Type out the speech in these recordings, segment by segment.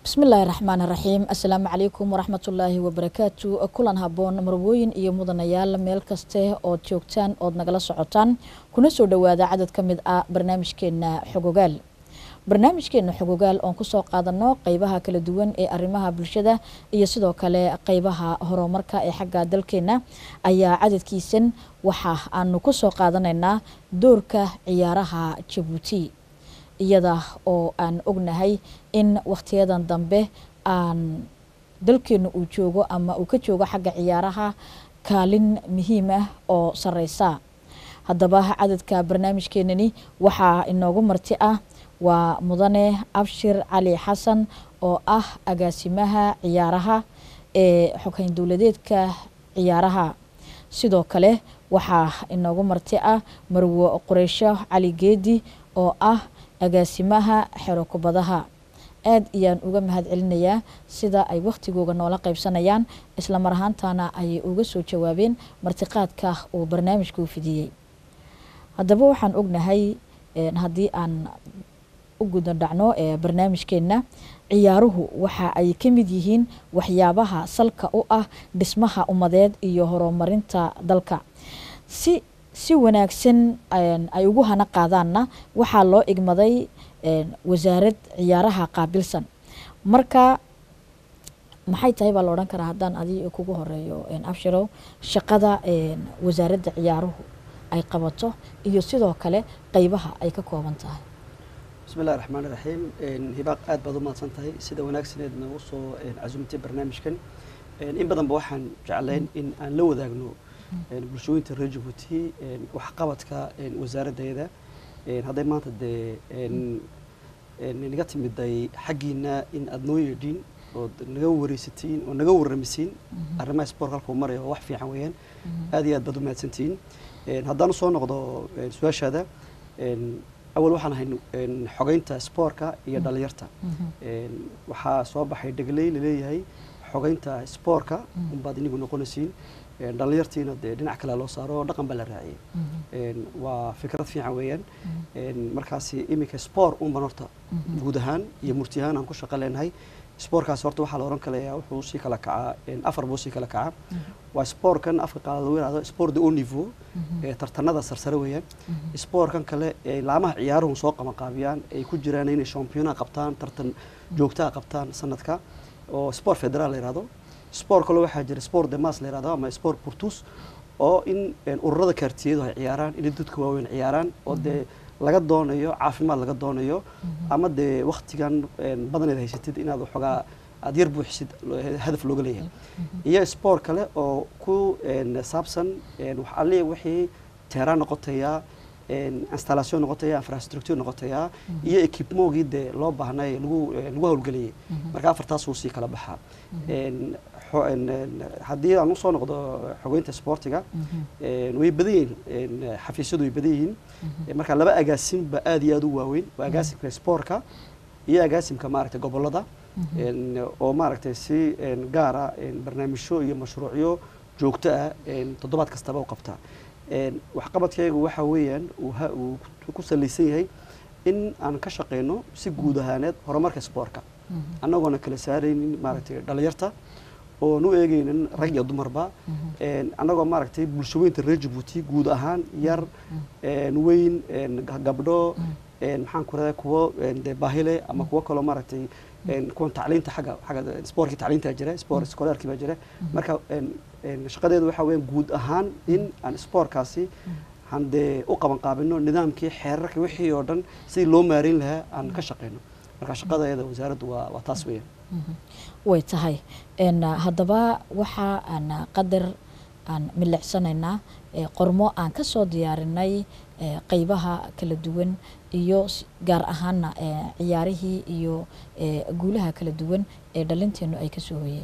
bismillaahi raxmaan raxiim assalaamu calaykum waraxmatullaahi wabarakaatu kulan haboon marwooyin iyo mudanayaal meel kaste ood joogtaan ood nagala socotaan kuna soo dhowaada cadad ka mid ah barnaamijkeena xogogaal barnaamijkeena xogogaal oon kusoo qaadano qeybaha kala duwan ee arrimaha bulshada iyo sidoo kale qeybaha horumarka ee xagga dalkeena ayaa cadadkiisan waxa aanu kusoo qaadanaynaa doorka ciyaaraha jabuuti iyada oo aan ognahay in wakhtiyadan dambe aan dalkeenu uu joogo ama uu ka joogo xagga ciyaaraha kaalin muhiim ah oo sareysa haddaba cadadka barnaamijkeenani waxaa inoogu marti ah waa mudane abshir cali xasan oo ah agaasimaha ciyaaraha ee xoghayn dowladeedka ciyaaraha sidoo kale waxaa inoogu marti ah marwo qureysho cali geedi oo ah agaasimaha xero kubadaha aad ayaan uga mahad celinayaa sida ay wakhtigooga noola qaybsanayaan isla mar ahaantana ay uga soo jawaabeen martiqaadka uu barnaamijkuu fidiyey haddaba waxaan ognahay haddii aan u guda dhacno ee barnaamijkeenna ciyaaruhu waxa ay ka mid yihiin waxyaabaha salka u ah dhismaha ummadeed iyo horumarinta dalka si si wanaagsan ay ugu hana qaadaanna waxaa loo igmaday wasaarad ciyaaraha qaabilsan marka maxay tahay baa la odhan karaa haddaan adi kugu horeeyo abshirow shaqada wasaaradda ciyaaruhu ay qabato iyo sidoo kale qeybaha ay ka kooban tahay bismi illahi raxmaan iraxiim hibaaq aad baad u mahadsan tahay sida wanaagsaneed noogu soo casumtay barnaamijkan in badanba waxaan jeclayn in aan la wadaagno bulshooyinta reer jabuuti waxqabadka wasaaraddeeda hadday maanta dee naga timiday xaggiina in aada noo yeedhiin ood naga wareysatiin oo naga warramisiin arrimaha sport halkuu maraya oo wax fiican weeyaan aad iyo aad baad u mahadsantihiin haddaan usoo noqdo su-aashaada awal waxaan ahay xogeynta spoortka iyo dhalinyarta waxaa soo baxay dhegley laleeyahay xogeynta spoortka unbaad inigu noqonaysiin dhalinyartiina dee dhinac kale loo saaro dhaqan baa la raaciyay waa fikrad fiican weeyaan markaasi iminka sport unban horta guud ahaan iyo murti ahaan aan ku shaqo leenahay sportkaasi horta waxaa la oran kalayaa wuxuu sii kala kacaa afar buu sii kala kacaa waa sportkan afka qaala lagu yihahdo sport de haut niveau tartanada sarsare weeyaan sportkan kale ee laamaha ciyaaruhu soo qabanqaabiyaan ay ku jiraan inay championaa qabtaan tartan joogtaa qabtaan sanadka oo sport federal la yihahdo sport kale waxaa jira sport de mas la yihahdo ama sport portus oo in ururada kaartiyadu ay ciyaaraan inay dadka waaweyn ciyaaraan oo dee laga doonayo caafimaad laga doonayo ama dee waktigan badaneed haysatid inaad waxoogaa aada yar buuxisid hadaf looga leeyahay iyo sport kale oo ku saabsan ali wixii teeraan noqotaya installation noqotaya infrastructure noqotaya iyo equipmogii dee loo baahnay lagu lagu hawlgeliyay marka afartaasuu sii kala baxaa haddii aan usoo noqdo xogeynta sportiga way badan yihiin xafiisyadu way badan yihiin marka laba agaasimba aad iyo aad u waaweyn waa agaasimka sportka iyo agaasimka maaragtay gobolada oo maaragtay si gaara barnaamijyo iyo mashruucyo joogto ah toddobaad kastaba u qabtaa waxqabadkaygu waxa weeyaan uu ku salaysan yahay in aan ka shaqeyno si guud ahaaneed horumarka sportka annagoona kala saaraynin maaragtay dhalinyarta oon u eegeynin rag iyo dumarba annagoo maaragtay bulshooyinta reer jabuuti guud ahaan yar weyn gabdho maxaan ku radaa kuwo de baahile ama kuwo kaloo maaragtay kuwan tacliinta xagga xagga sportkii tacliinta jira sport scolaarkii baa jira marka shaqadeedu waxa weeyaan guud ahaan in aan sportkaasi aan dee u qaban qaabino nidaamkii xeerarka wixii oo dhan sidii loo maareyn lahaa aan ka shaqeyno marka shaqadeeda wasaaraddu waa waa taas weeyaan way tahay haddaba waxa aan qadar aan milicsanaynaa qormo aan ka soo diyaarinay qeybaha kala duwan iyo gaar ahaana ciyaarihii iyo guulaha kala duwan ee dhalinteenu ay ka soo hoyeen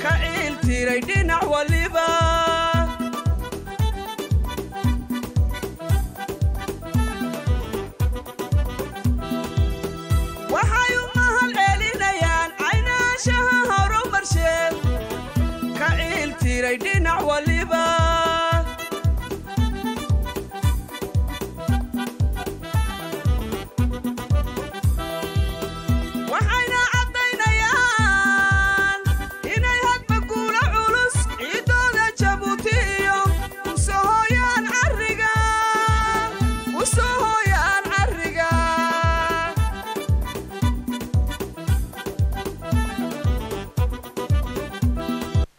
dhinac waliba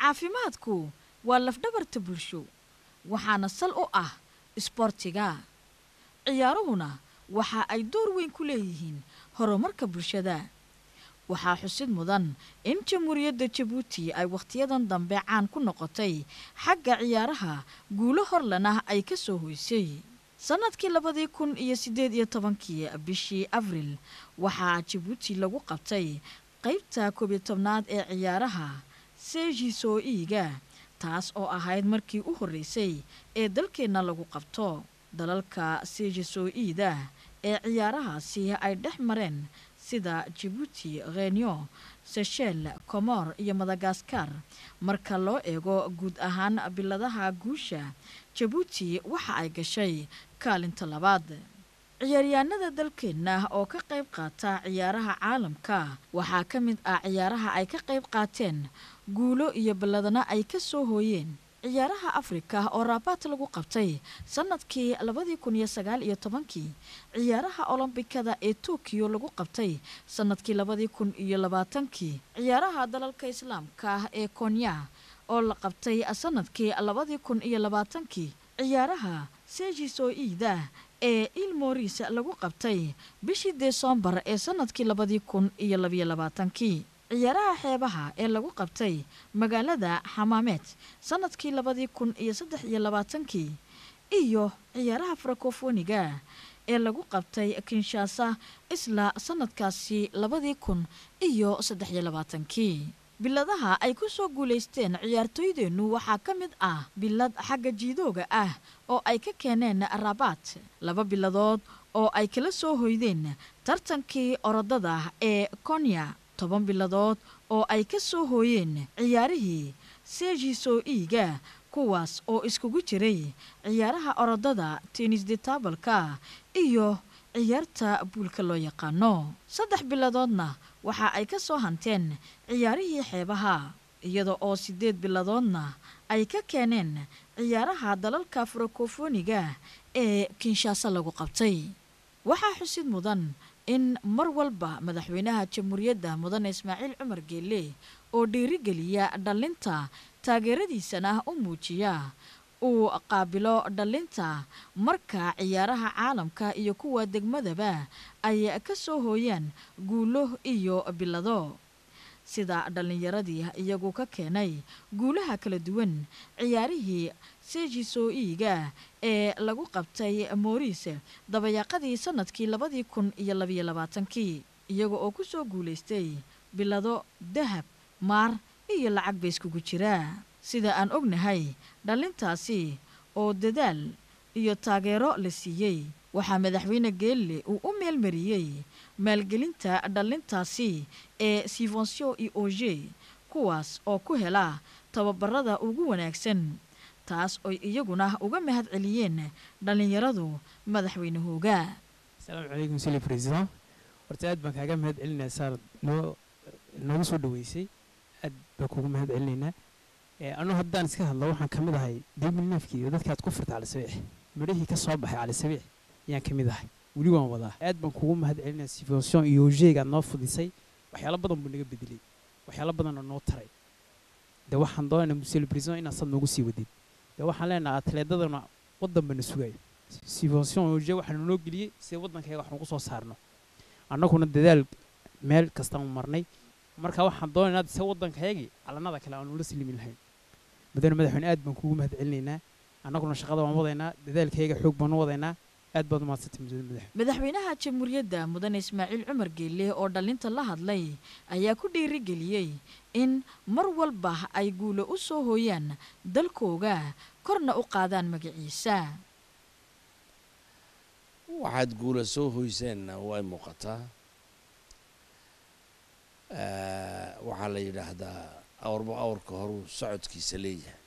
caafimaadku waa lafdhabarta bulsho waxaana sal u ah isboortiga ciyaaruhuna waxa ay door weyn ku leeyihiin horumarka bulshada waxaa xusid mudan in jamhuuriyadda jabuuti ay wakhtiyadan dambe caan ku noqotay xagga ciyaaraha guulo horlana ay ka soo hoysay sannadkii labadii kun iyo siddeed iyo tobankii bishii abril waxaa jabuuti lagu qabtay qaybta koobiyo tobnaad ee ciyaaraha seejiso iiga taas oo ahayd markii u horreysay ee dalkeenna lagu qabto dalalka seejiso iida ee ciyaarahaasi ay dhex mareen sida jabuuti renyo seshel comor iyo madagaskar marka loo eego guud ahaan biladaha guusha jabuuti waxa ay gashay kaalinta labaad ciyaaryahanada dalkeenna oo ka qayb qaata ciyaaraha caalamka waxaa ka mid ah ciyaaraha ay ka qayb qaateen guulo iyo balladana ay ka soo hooyeen ciyaaraha afrika oo raabaat lagu qabtay sannadkii labadii kun iyo sagaal iyo tobankii ciyaaraha olombikada ee tokiyo lagu qabtay sannadkii labadii kun iyo labaatankii ciyaaraha dalalka islaamka ee konya oo la qabtay sannadkii labadii kun iyo labaatankii ciyaaraha seejiso iida ee il moris lagu qabtay bishii desembar ee sannadkii labadii kun iyo labiyo labaatankii ciyaaraha xeebaha ee lagu qabtay magaalada xamaameed sannadkii labadii kun iyo saddex iyo labaatankii iyo ciyaaraha francofoniga ee lagu qabtay kinshasa isla sannadkaasi labadii kun iyo saddex iyo labaatankii biladaha ay ku soo guulaysteen ciyaartooydeennu waxaa ka mid ah bilad xagga jiidooga ah oo ay ka keeneen rabaat laba biladood oo ay kala soo hoydeen tartankii orodada ee konya toban biladood oo ay ka soo hooyeen ciyaarihii seejiso iiga kuwaas oo iskugu jiray ciyaaraha orodada tennis detabalka iyo ciyaarta buulka loo yaqaano saddex biladoodna waxa ay ka soo hanteen ciyaarihii xeebaha iyada oo siddeed biladoodna ay ka keeneen ciyaaraha dalalka francofoniga ee kinshasa lagu qabtay waxaa xusid mudan in mar walba madaxweynaha jamhuuriyadda mudane ismaaciil cumar geelle oo dhiirigeliya dhallinta taageeradiisana u muujiya uu qaabilo dhallinta marka ciyaaraha caalamka iyo kuwa degmadaba ay ka soo hooyaan guulo iyo bilado sida dhallinyaradii iyagu ka keenay guulaha kala duwan ciyaarihii seejiso iiga ee lagu qabtay mooriis dabayaaqadii sannadkii labadii kun iyo labiyo labaatankii iyaga oo ku soo guulaystay bilado dahab maar iyo lacag ba iskugu jiraa sida aan ognahay dhallintaasi oo dadaal iyo taageero la siiyey waxaa madaxweyne geelle uu u meelmariyey maalgelinta dhallintaasi ee sivonsio i oge kuwaas oo ku hela tababarada ugu wanaagsan taas oy iyaguna uga mahad celiyeen dhallinyaradu madaxweynahooga asalaamu calaykum sili president horta aad baan kaaga mahad celinaa saar noo nooga soo dhaweysay aad baan kugu mahad celinaynaa anu haddaan iska hadlo waxaan ka mid ahay deemilneefkii iyo dadkaad ku furta calisabiix midhahii ka soo baxay calisabiix ayaan ka mid ahay weli waan wadaa aad baan kugu mahad celinaa sivonsion iyo ojeeg aad noo fudisay waxyaalo badan buu naga bedelay waxyaalo badanoo noo taray de waxaan doonaynaa museli president inaad sad noogu sii wadid de waxaan leenahay atleedadana waddan bana sugayo sivonsion oje waxaanu noo geliyey sida waddankayaga wax nagu soo saarno annaguna dadaal meel kastaanu marnay marka waxaan doonaynaa se waddankayagii calanada kale aanu la silimi lahayn mudane madaxweyne aad baan kugu mahad celinaynaa annaguna shaqada waan wadaynaa dadaalkayaga xoog baanu wadaynaa aad baad umahadsantay mudane madaxweyne madaxweynaha jamhuuriyadda mudane ismaaciil cumar geelle oo dhallinta la hadlay ayaa ku dhiirigeliyey in mar walba ay guulo u soo hooyaan dalkooga korna u qaadaan magaciisa waxaad guula soo hoyseenna way muuqataa waxaa la yidhaahdaa awrba awrka horuu socodkiisa leeyahay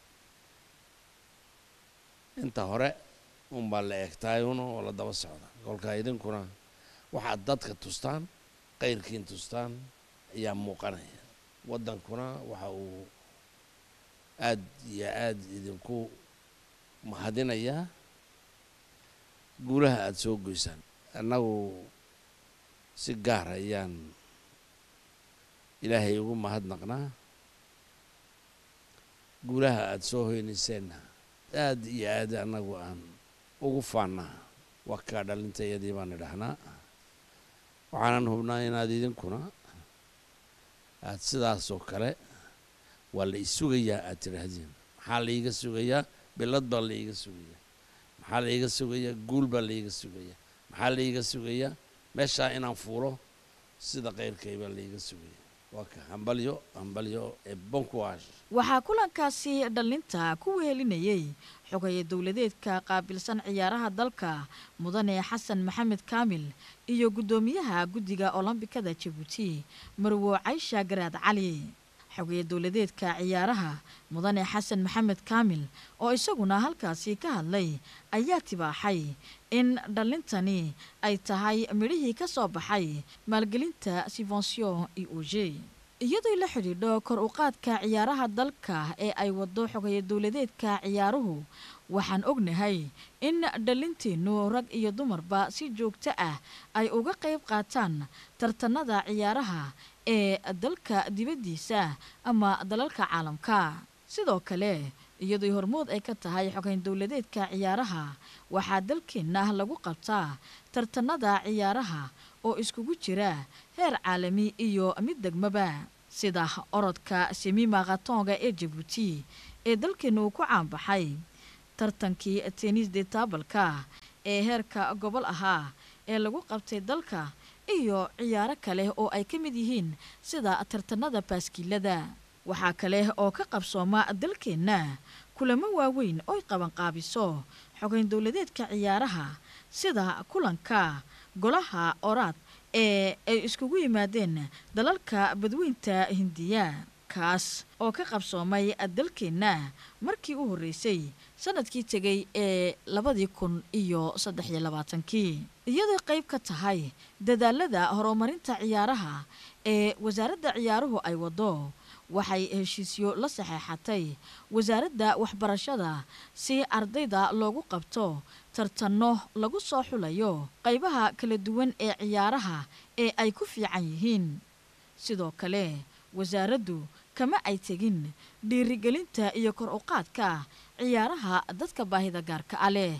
inta hore unbaa la eegtaayuna oo la daba socda kolkaa idinkuna waxaad dadka tustaan qayrkiin tustaan ayaa muuqanaya waddankuna waxa uu aad iyo aad idinku mahadinayaa guulaha aada soo goysaan annagu si gaar ayaan ilaahay ugu mahadnaqnaa guulaha aada soo hoynayseenna aad iyo aad annagu aan ugu faannaa waa kaa dhalintayadii baan idhahnaa waxaanan hubnaa inaad idinkuna aad sidaasoo kale waa la isugayaa aad tidhaahdeen maxaa laiga sugayaa bilad baa laiga sugayaa maxaa laiga sugayaa guul baa laiga sugayaa maxaa laiga sugayaa meeshaa inaan fuulo sida keyrkay baa laiga sugaya waa ka hambalyo hambalyo ee bonkuwash waxaa kulankaasi dhallinta ku wehelinayey xogaye dowladeedka qaabilsan ciyaaraha dalka mudane xasan maxamed kaamil iyo guddoomiyaha guddiga olombikada jabuuti marwo caysha garaad cali xogaye dowladeedka ciyaaraha mudane xasan maxamed kaamil oo isaguna halkaasi ka hadlay ayaa tibaaxay in dhallintani ay tahay midhihii ka soo baxay maalgelinta sivonsion e o g iyadoo la xidhiidho kor u qaadka ciyaaraha dalka ee ay wado xogaye dowladeedka ciyaaruhu waxaan ognahay in dhallinteennu rag iyo dumarba si joogto ah ay uga qayb qaataan tartanada ciyaaraha ee dalka dibaddiisa ama dalalka caalamka sidoo kale iyadoo hormood ay ka tahay xogayn dowladeedka ciyaaraha waxaa dalkeenna lagu qabtaa tartanada ciyaaraha oo iskugu jira heer caalami iyo mid degmaba sida orodka semima khatonga ee jabuuti ee dalkeena uu ku caanbaxay tartankii tennis de taabalka ee heerka gobol ahaa ee lagu qabtay dalka iyo ciyaaro kale oo ay ka mid yihiin sida tartanada baaskiilada waxaa kale oo ka qabsooma dalkeenna kulamo waaweyn oy qabanqaabiso xogayn dowladeedka ciyaaraha sida kulanka golaha oraad ee ay iskugu yimaadeen dalalka badweynta hindiya kaas oo ka qabsoomay dalkeenna markii u horreysay sanadkii tegay ee labadii kun iyo saddex iyo labaatankii iyadoo qayb ka tahay dadaalada horumarinta ciyaaraha ee wasaaradda ciyaaruhu ay wado waxay heshiisyo la saxeexatay wasaaradda waxbarashada si ardayda loogu qabto tartanno lagu soo xulayo qaybaha kala duwan ee ciyaaraha ee ay ku fiican yihiin sidoo kale wasaaraddu kama ay tegin dhiirigelinta iyo kor u qaadka ciyaaraha dadka baahida gaarka a leh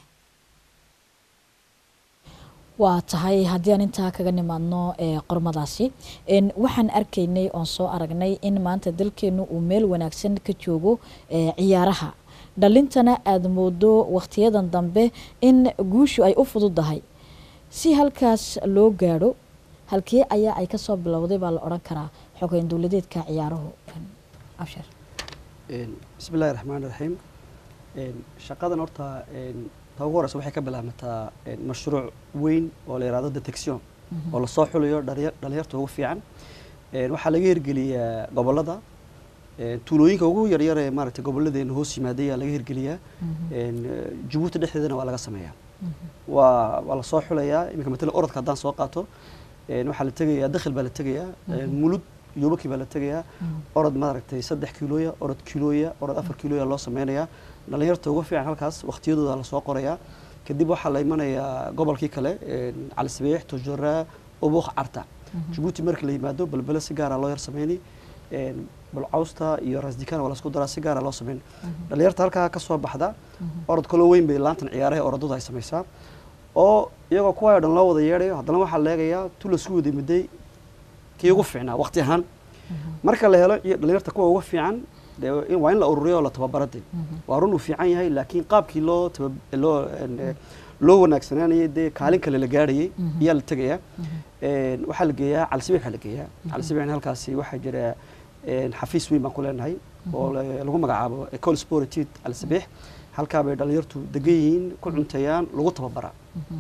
waa tahay haddii aan intaa kaga nimaadno ee qormadaasi waxaan arkaynay oon soo aragnay in maanta dalkeenu uu meel wanaagsan ka joogo ciyaaraha dhalintana aada moodo wakhtiyadan dambe in guushu ay u fududahay si halkaas loo gaadho halkee ayaa ay kasoo bilowday baa la odhan karaa xogeyn dowladeedka ciyaaruhu abshir bismi illahi raxmaan raxiim shaqadan horta ta ugu horeysa waxay ka bilaabmataa mashruuc weyn oo la yihahdo detection oo lasoo xulayo dhalinyarta ugu fiican waxaa laga hirgeliyaa gobolada tuulooyinka ugu yaryar ee maaragtay gobolladeena hoos yimaaday ayaa laga hirgeliyaa jabuuti dhexdeedana waa laga sameeyaa waa waa lasoo xulayaa iminka matala orodka haddaan soo qaato waxaa la tegayaa dakhil baa la tegayaa mulud yobaki baa la tegayaa orod maaragtay saddex kiilooya orod kiilooya orod afar kiilooya loo sameynayaa dhalinyarta ugu fiican halkaas waqtiyadooda lasoo qorayaa kadib waxaa la imanayaa gobolkii kale cali sabiix tojoraa obok carta jabuuti marka la yimaado balbele si gaara loo yar sameyni balcawsta iyo rasdikan waa lasku daraa si gaara loo sameyn dhalinyarta halkaa kasoo baxda orod kaloo weyn bay laantan ciyaaraha orodadu ay samaysaa oo iyagoo kuwaayo dhan loo wada yeedhayo haddana waxaa la eegayaa tu lasku wada miday kii ugu fiicnaa waqti ahaan marka la helo dhalinyarta kuwa ugu fiican waa in la ururiyo oo la tababarade waa run uu fiican yahay laakiin qaabkii loo loo loo wanaagsanaanayay dee kaalin kale la gaarhayay ayaa la tegayaa waxaa la geeyaa calisabix baa la geeyaa calisabixna halkaasi waxaa jira xafiis weyn baan ku leenahay oo lagu magacaabo ecole sportit calisabix halkaa bay dhalinyartu degan yihiin ku cunteeyaan lagu tababaraa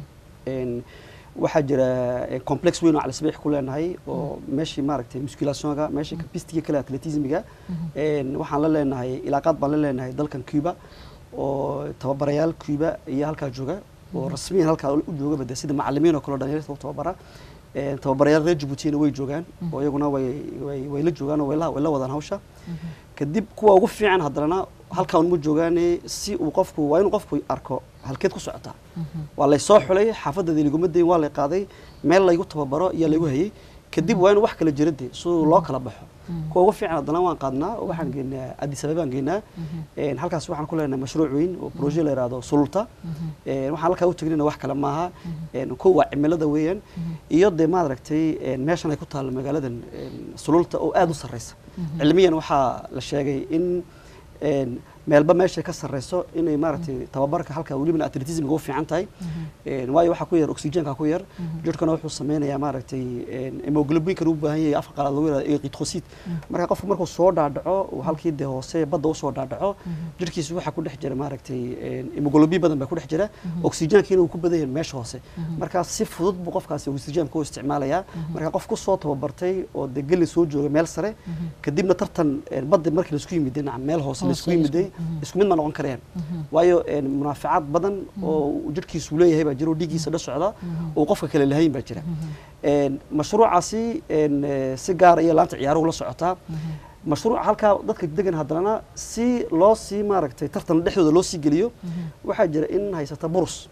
waxaa jira complex weyn oo calisabix ku leenahay oo meeshii maaragtay musculationga meeshii capistiga kale atletismiga waxaan la leenahay ilaaqaad baan la leenahay dalkan cuba oo tababarayaal cuba iyo halkaa jooga oo rasmiyan halkaa u joogaba de sida macalimiin oo kaleo dhalinyarta u tababara tababarayaal reer jabuutina way joogaan oo iyaguna way way way la joogaan oo way la way la wadaan hawsha kadib kuwa ugu fiican haddana halkaan uma joogaane si uu qofku waa inuu qofku arko halkeed ku socotaa waa laysoo xulay xaafaddeeda liguma dayn waa lay qaaday meel laygu tababaro iyo laygu hayay kadib waa inuu wax kala jira de si loo kala baxo kuwa ugu fiican haddana waan qaadnaa oo waxaan geynaa addis ababaan geynaa Een, halkaas waxaan ku leenahay mashruuc weyn oo proje la yidhaahdo sululta Een, waxaan halkaa u tegnina wax kale maaha Een, kow waa cimilada weeyaan iyo dee maad aragtay een, meeshan ay ku taalla magaaladan een, sululta oo aada u sarreysa cilmiyan waxaa la sheegay in een, meelba meeshay ka sarreyso inay maaragtay tababarka halka welibana atletismga u fiican tahay Een, waayo waxaa ku yar oxygenka ku yar jirhkana wuxuu sameynayaa maaragtay een, hemoglobinkan u baahan yahay afka qalaad lagu yihahdo erythrocyte marka qofku markuu soo dhaadhaco uu halkii dee hoose badda usoo dhaadhaco jirhkiisu waxaa ku dhex jira maaragtay een, hemoglobin badan baa ku dhex jira oxygenkiina uu ku badan yahay meesha hoose marka si fudud buu qofkaasi oxygenka u isticmaalayaa marka qof ku soo tababartay oo dee geli soo jooga meel sare kadibna tartan een, badda markii laisku yimiday nacam meel hoose laisku Hoose yimiday isku mid ma noqon karayaan waayo een, munaaficaad badan oo uu jirhkiisu leeyahay baa jira oo dhiiggiisa dha socda oo qofka kale lahayn baa jira Een, mashruucaasi een, eh, si gaara iyo laanta ciyaaruhu la socotaa mashruuca halkaa dadka degan haddana si loo sii maaragtay tartan dhexdooda loo sii geliyo waxaa jira in haysata burus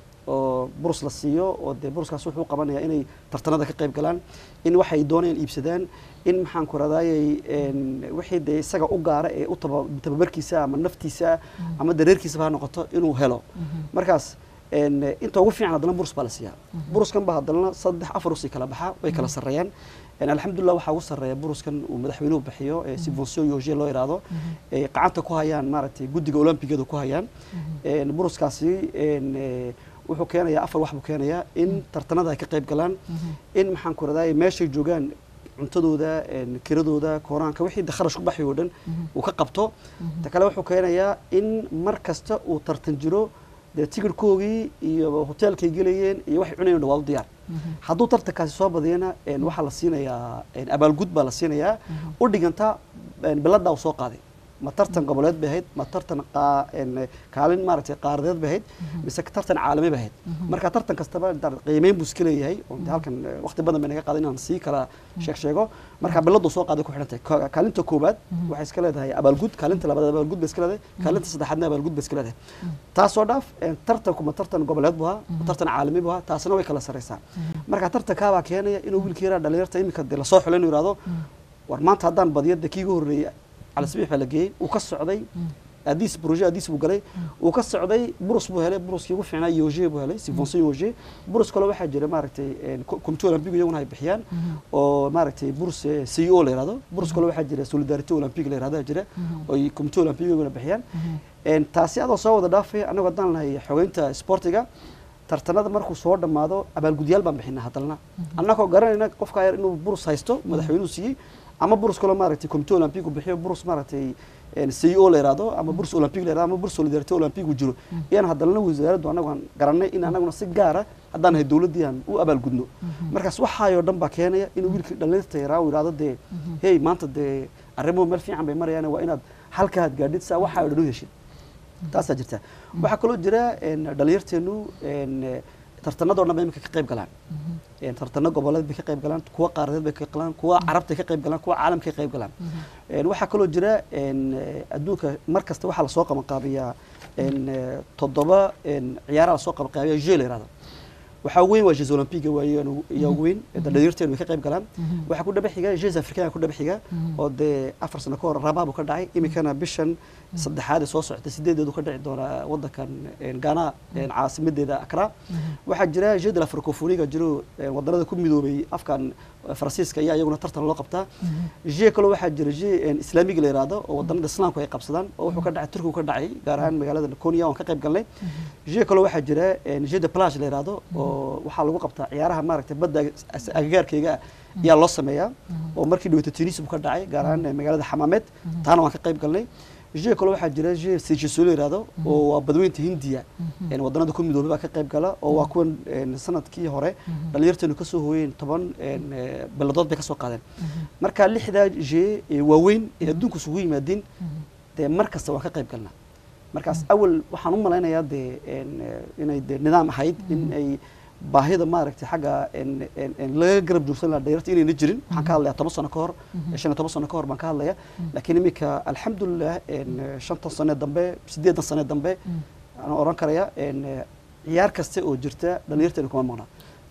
oo burus la siiyo oo dee buruskaas wuxuu qabanayaa inay tartanada ka qayb galaan in waxay doonayaan iibsadaan in maxaan ku radayay wixii dee isaga u gaara ee u taba- tababarkiisa ama naftiisa ama dareerkiisaba ha noqoto inuu helo markaas een, inta ugu fiican haddana burus baa la siiyaa buruskan ba haddana saddex afar usii kala baxa way kala sarreeyaan Een, alxamdulilah waxaa ugu sarreeya buruskan uu madaxweynuhu bixiyo ee subvention yoge loo yidhaahdo ay gacanta ku hayaan maaragtay guddiga olombigada ku hayaan Een, buruskaasi een, ee, wuxuu keenayaa afar wax buu keenayaa in tartanada ay ka qayb galaan in maxaan ku raday meeshay joogaan cuntadooda een, kiradooda kooraanka wixii de kharash ku baxay oo dhan uu ka qabto ta kale wuxuu keenayaa in mar kasta uu tartan jiro dee tigirhkoogii iyo hoteelkay gelayeen iyo waxay cunayeen waa u diyaar hadduu tartankaasi soo badiyana een, waxaa la siinayaa een, abaalgud baa la siinayaa u dhiganta een, biladaa uu soo qaaday ma tartan goboleed bay ahayd ma tartan qaa- een, kaalin maaragtay qaaradeed bay ahayd mise tartan caalami bay ahayd marka tartan kastaba dar- qiimeyn buu iska leeyahay oo dee halkan eh, waqti badan bay naga qaaday inaan sii kala sheeg sheego marka biladuu soo qaaday ku xidhantahay Ka- kaalinta koowaad waxay iska leedahay abaalgud kaalinta labaad abaalgud bay iska leedahay kaalinta saddexaadna abaalgud bay iska leedahay taasoo dhaaf een, tartanku ma tartan goboleed buu ahaa ma tartan caalami buu ahaa taasina way kala sarreysaa marka tartankaabaa keenaya inuu wiilkii yaraa dhalinyarta iminka dee lasoo xulo inuu yidhahdo war maanta haddaan badiyo dee kiiga horreeyey cali sabiix baa la geeyey uu ka socday adiis projet adiis buu galay uu ka socday burus buu helay buruskii ugu fiicnaa yoge buu helay subvention yoge burus kale waxaa jira maaragtay comité olympique iyaguna ay bixiyaan oo maaragtay burus eh, CEO la yihahdo burus kale waxaa jira solidarité olympique la yihahdo jira oo ay comité olympique iyaguna bixiyaan Een, taasi adoo soo wada dhaafay annagu haddaan nahay xogeynta sportiga tartanada markuu soo dhammaado abaalgudyaal baan bixinaa haddana annagoo garanayna qofka yar inuu burus haysto madaxweynuhu siiyey ama burus kaloo maaragtay comité olympique uu bixiyo burus maaragtay een, CEO la yihahdo ama burus olympique la yihahdo ama burus solidarité olympique uu jiro iyaan haddana wasaaraddu annagu aan garanay in annaguna si gaara haddaan nahay dowladdii aan u abaalgudno markaas waxaayoo dhan baa keenaya inuu wiilkii dhallinyarta yaraa uu yidhahdo dee hey maanta dee arrimuhu meel fiican bay marayaan waa inaad halkaad gaadhid saa waxaayoo dhan u heshid taasaa jirta waxaa kaloo jira een, dhalinyarteenu een, eh, tartanadoo dhan ba imika ka qayb galaan Een, tartano goboleed bay ka qayb galaan kuwa qaaradeed bay ka qayb galaan kuwa carabta ka qayb galaan kuwa caalamka ka qayb galaan Een, waxaa kaloo jira een, eh, adduunka mar kasta waxaa lasoo qabanqaabiyaa een, eh, toddoba een, ciyaaraha lasoo qabanqaabiya jeu la yihahdo waxaa ugu weyn waa jeux olympiga waaye ayaa ugu weyn ee dhalinyarteenu way ka qayb galaan waxaa ku dhaba xiga jeux africain ku dhaba xiga oo dee afar sano ka hor rabaab ka dhacay iminkana bishan saddexaad ee soo socota sideedeedu ka dhici doona wadankan een, ghana een, caasimadeeda accra waxaa jira jeux de la francophonie jiro een, wadanada ku midoobay afkan eh, faransiiska ayaa iyaguna tartan loo qabtaa jeu kaloo waxaa jira jeu een, islaamiga la yihahdo oo wadanada islaamku ay qabsadaan oo wuxuu ka dhacay turkigu ka dhacay gaar ahaan magaalada konya oon ka qayb galnay jeu kaloo waxaa jira een, jeu de plage la yihahdo oo waxaa lagu qabtaa ciyaaraha maaragtay badda ag- agagaarkeyga ah ayaa loo sameeyaa oo markii dhaweyta tunis buu ka dhacay gaar ahaan eh, magaalada xamaameed taana waan ka qayb galnay jeu kaloo waxaa jira jeu seychelles la yihahdo oo waa badweynta hindiya een, wadanada ku midoobay baa ka qayb gala oo waa kuwan een, sanadkii hore dhalinyarteenu kasoo hooyeen toban een, eh, biladood bay kasoo qaadeen marka lixdaa jeu ee waaweyn ee adduunku isugu yimaadeen dee mar kasta waan ka qayb galnaa markaas awal waxaan u malaynayaa dee een, eh, inay dee nidaam ahayd in ay baahida maaragtay xagga een, een, een laga garab joogsan lahaa dhalinyarta inayna jirin waxaan ka hadlayaa toban sano ka hor shan iyo toban sano ka hor baan ka hadlaya laakiin iminka alxamdulilah een, shantan sane dambe sideedan sane dambe aan oran karaya een, ciyaar kaste oo jirta dhalinyarteena kuma maqna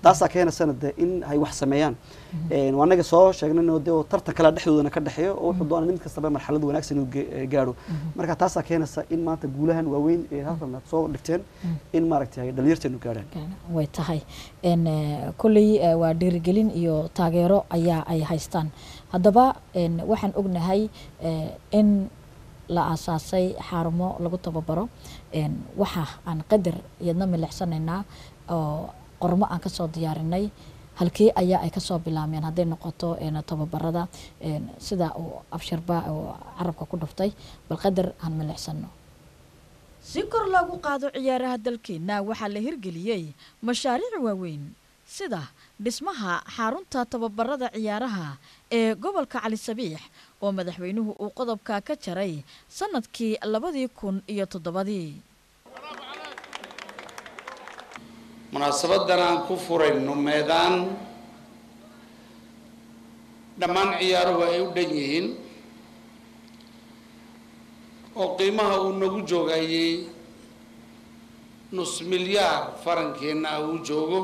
taasaa keenaysana de in ay wax sameeyaan Een, waa anaga soo sheegnay de oo tartan kala dhexdoodana ka dhexeeyo oo wuxuu doonay mid kastaba marxalad wanaagsan inuu ge- eh, gaadho marka taasaa keenaysa in maanta guulahan waaweyn ee halkan aad soo dhigteen in maaragtay ay dhalinyarteenu gaadhaan way tahay n kolley eh, waa dhiirigelin iyo taageero ayaa ay haystaan haddaba n waxaan ognahay eh, in la aasaasay xarumo lagu tababaro n waxa aan qadar iyadna milicsanaynaa oo qormo aan kasoo diyaarinay halkii ayaa ay kasoo bilaabmeen hadday noqoto n tababarada n sida uu abshirba oo carabka ku dhuftay bal qadar aan milicsano si kor loogu qaado ciyaaraha dalkeenna waxaa la hirgeliyey mashaariic waaweyn sida dhismaha xarunta tababarada ciyaaraha ee gobolka cali sabiix oo madaxweynuhu uu qodobka ka jaray sannadkii labadii kun iyo toddobadii munaasabadan aan ku furayno meedaan dhammaan ciyaaruhu ay u dhan yihiin oo qiimaha uu nagu joogayay nus milyaar farankeenna ah uu joogo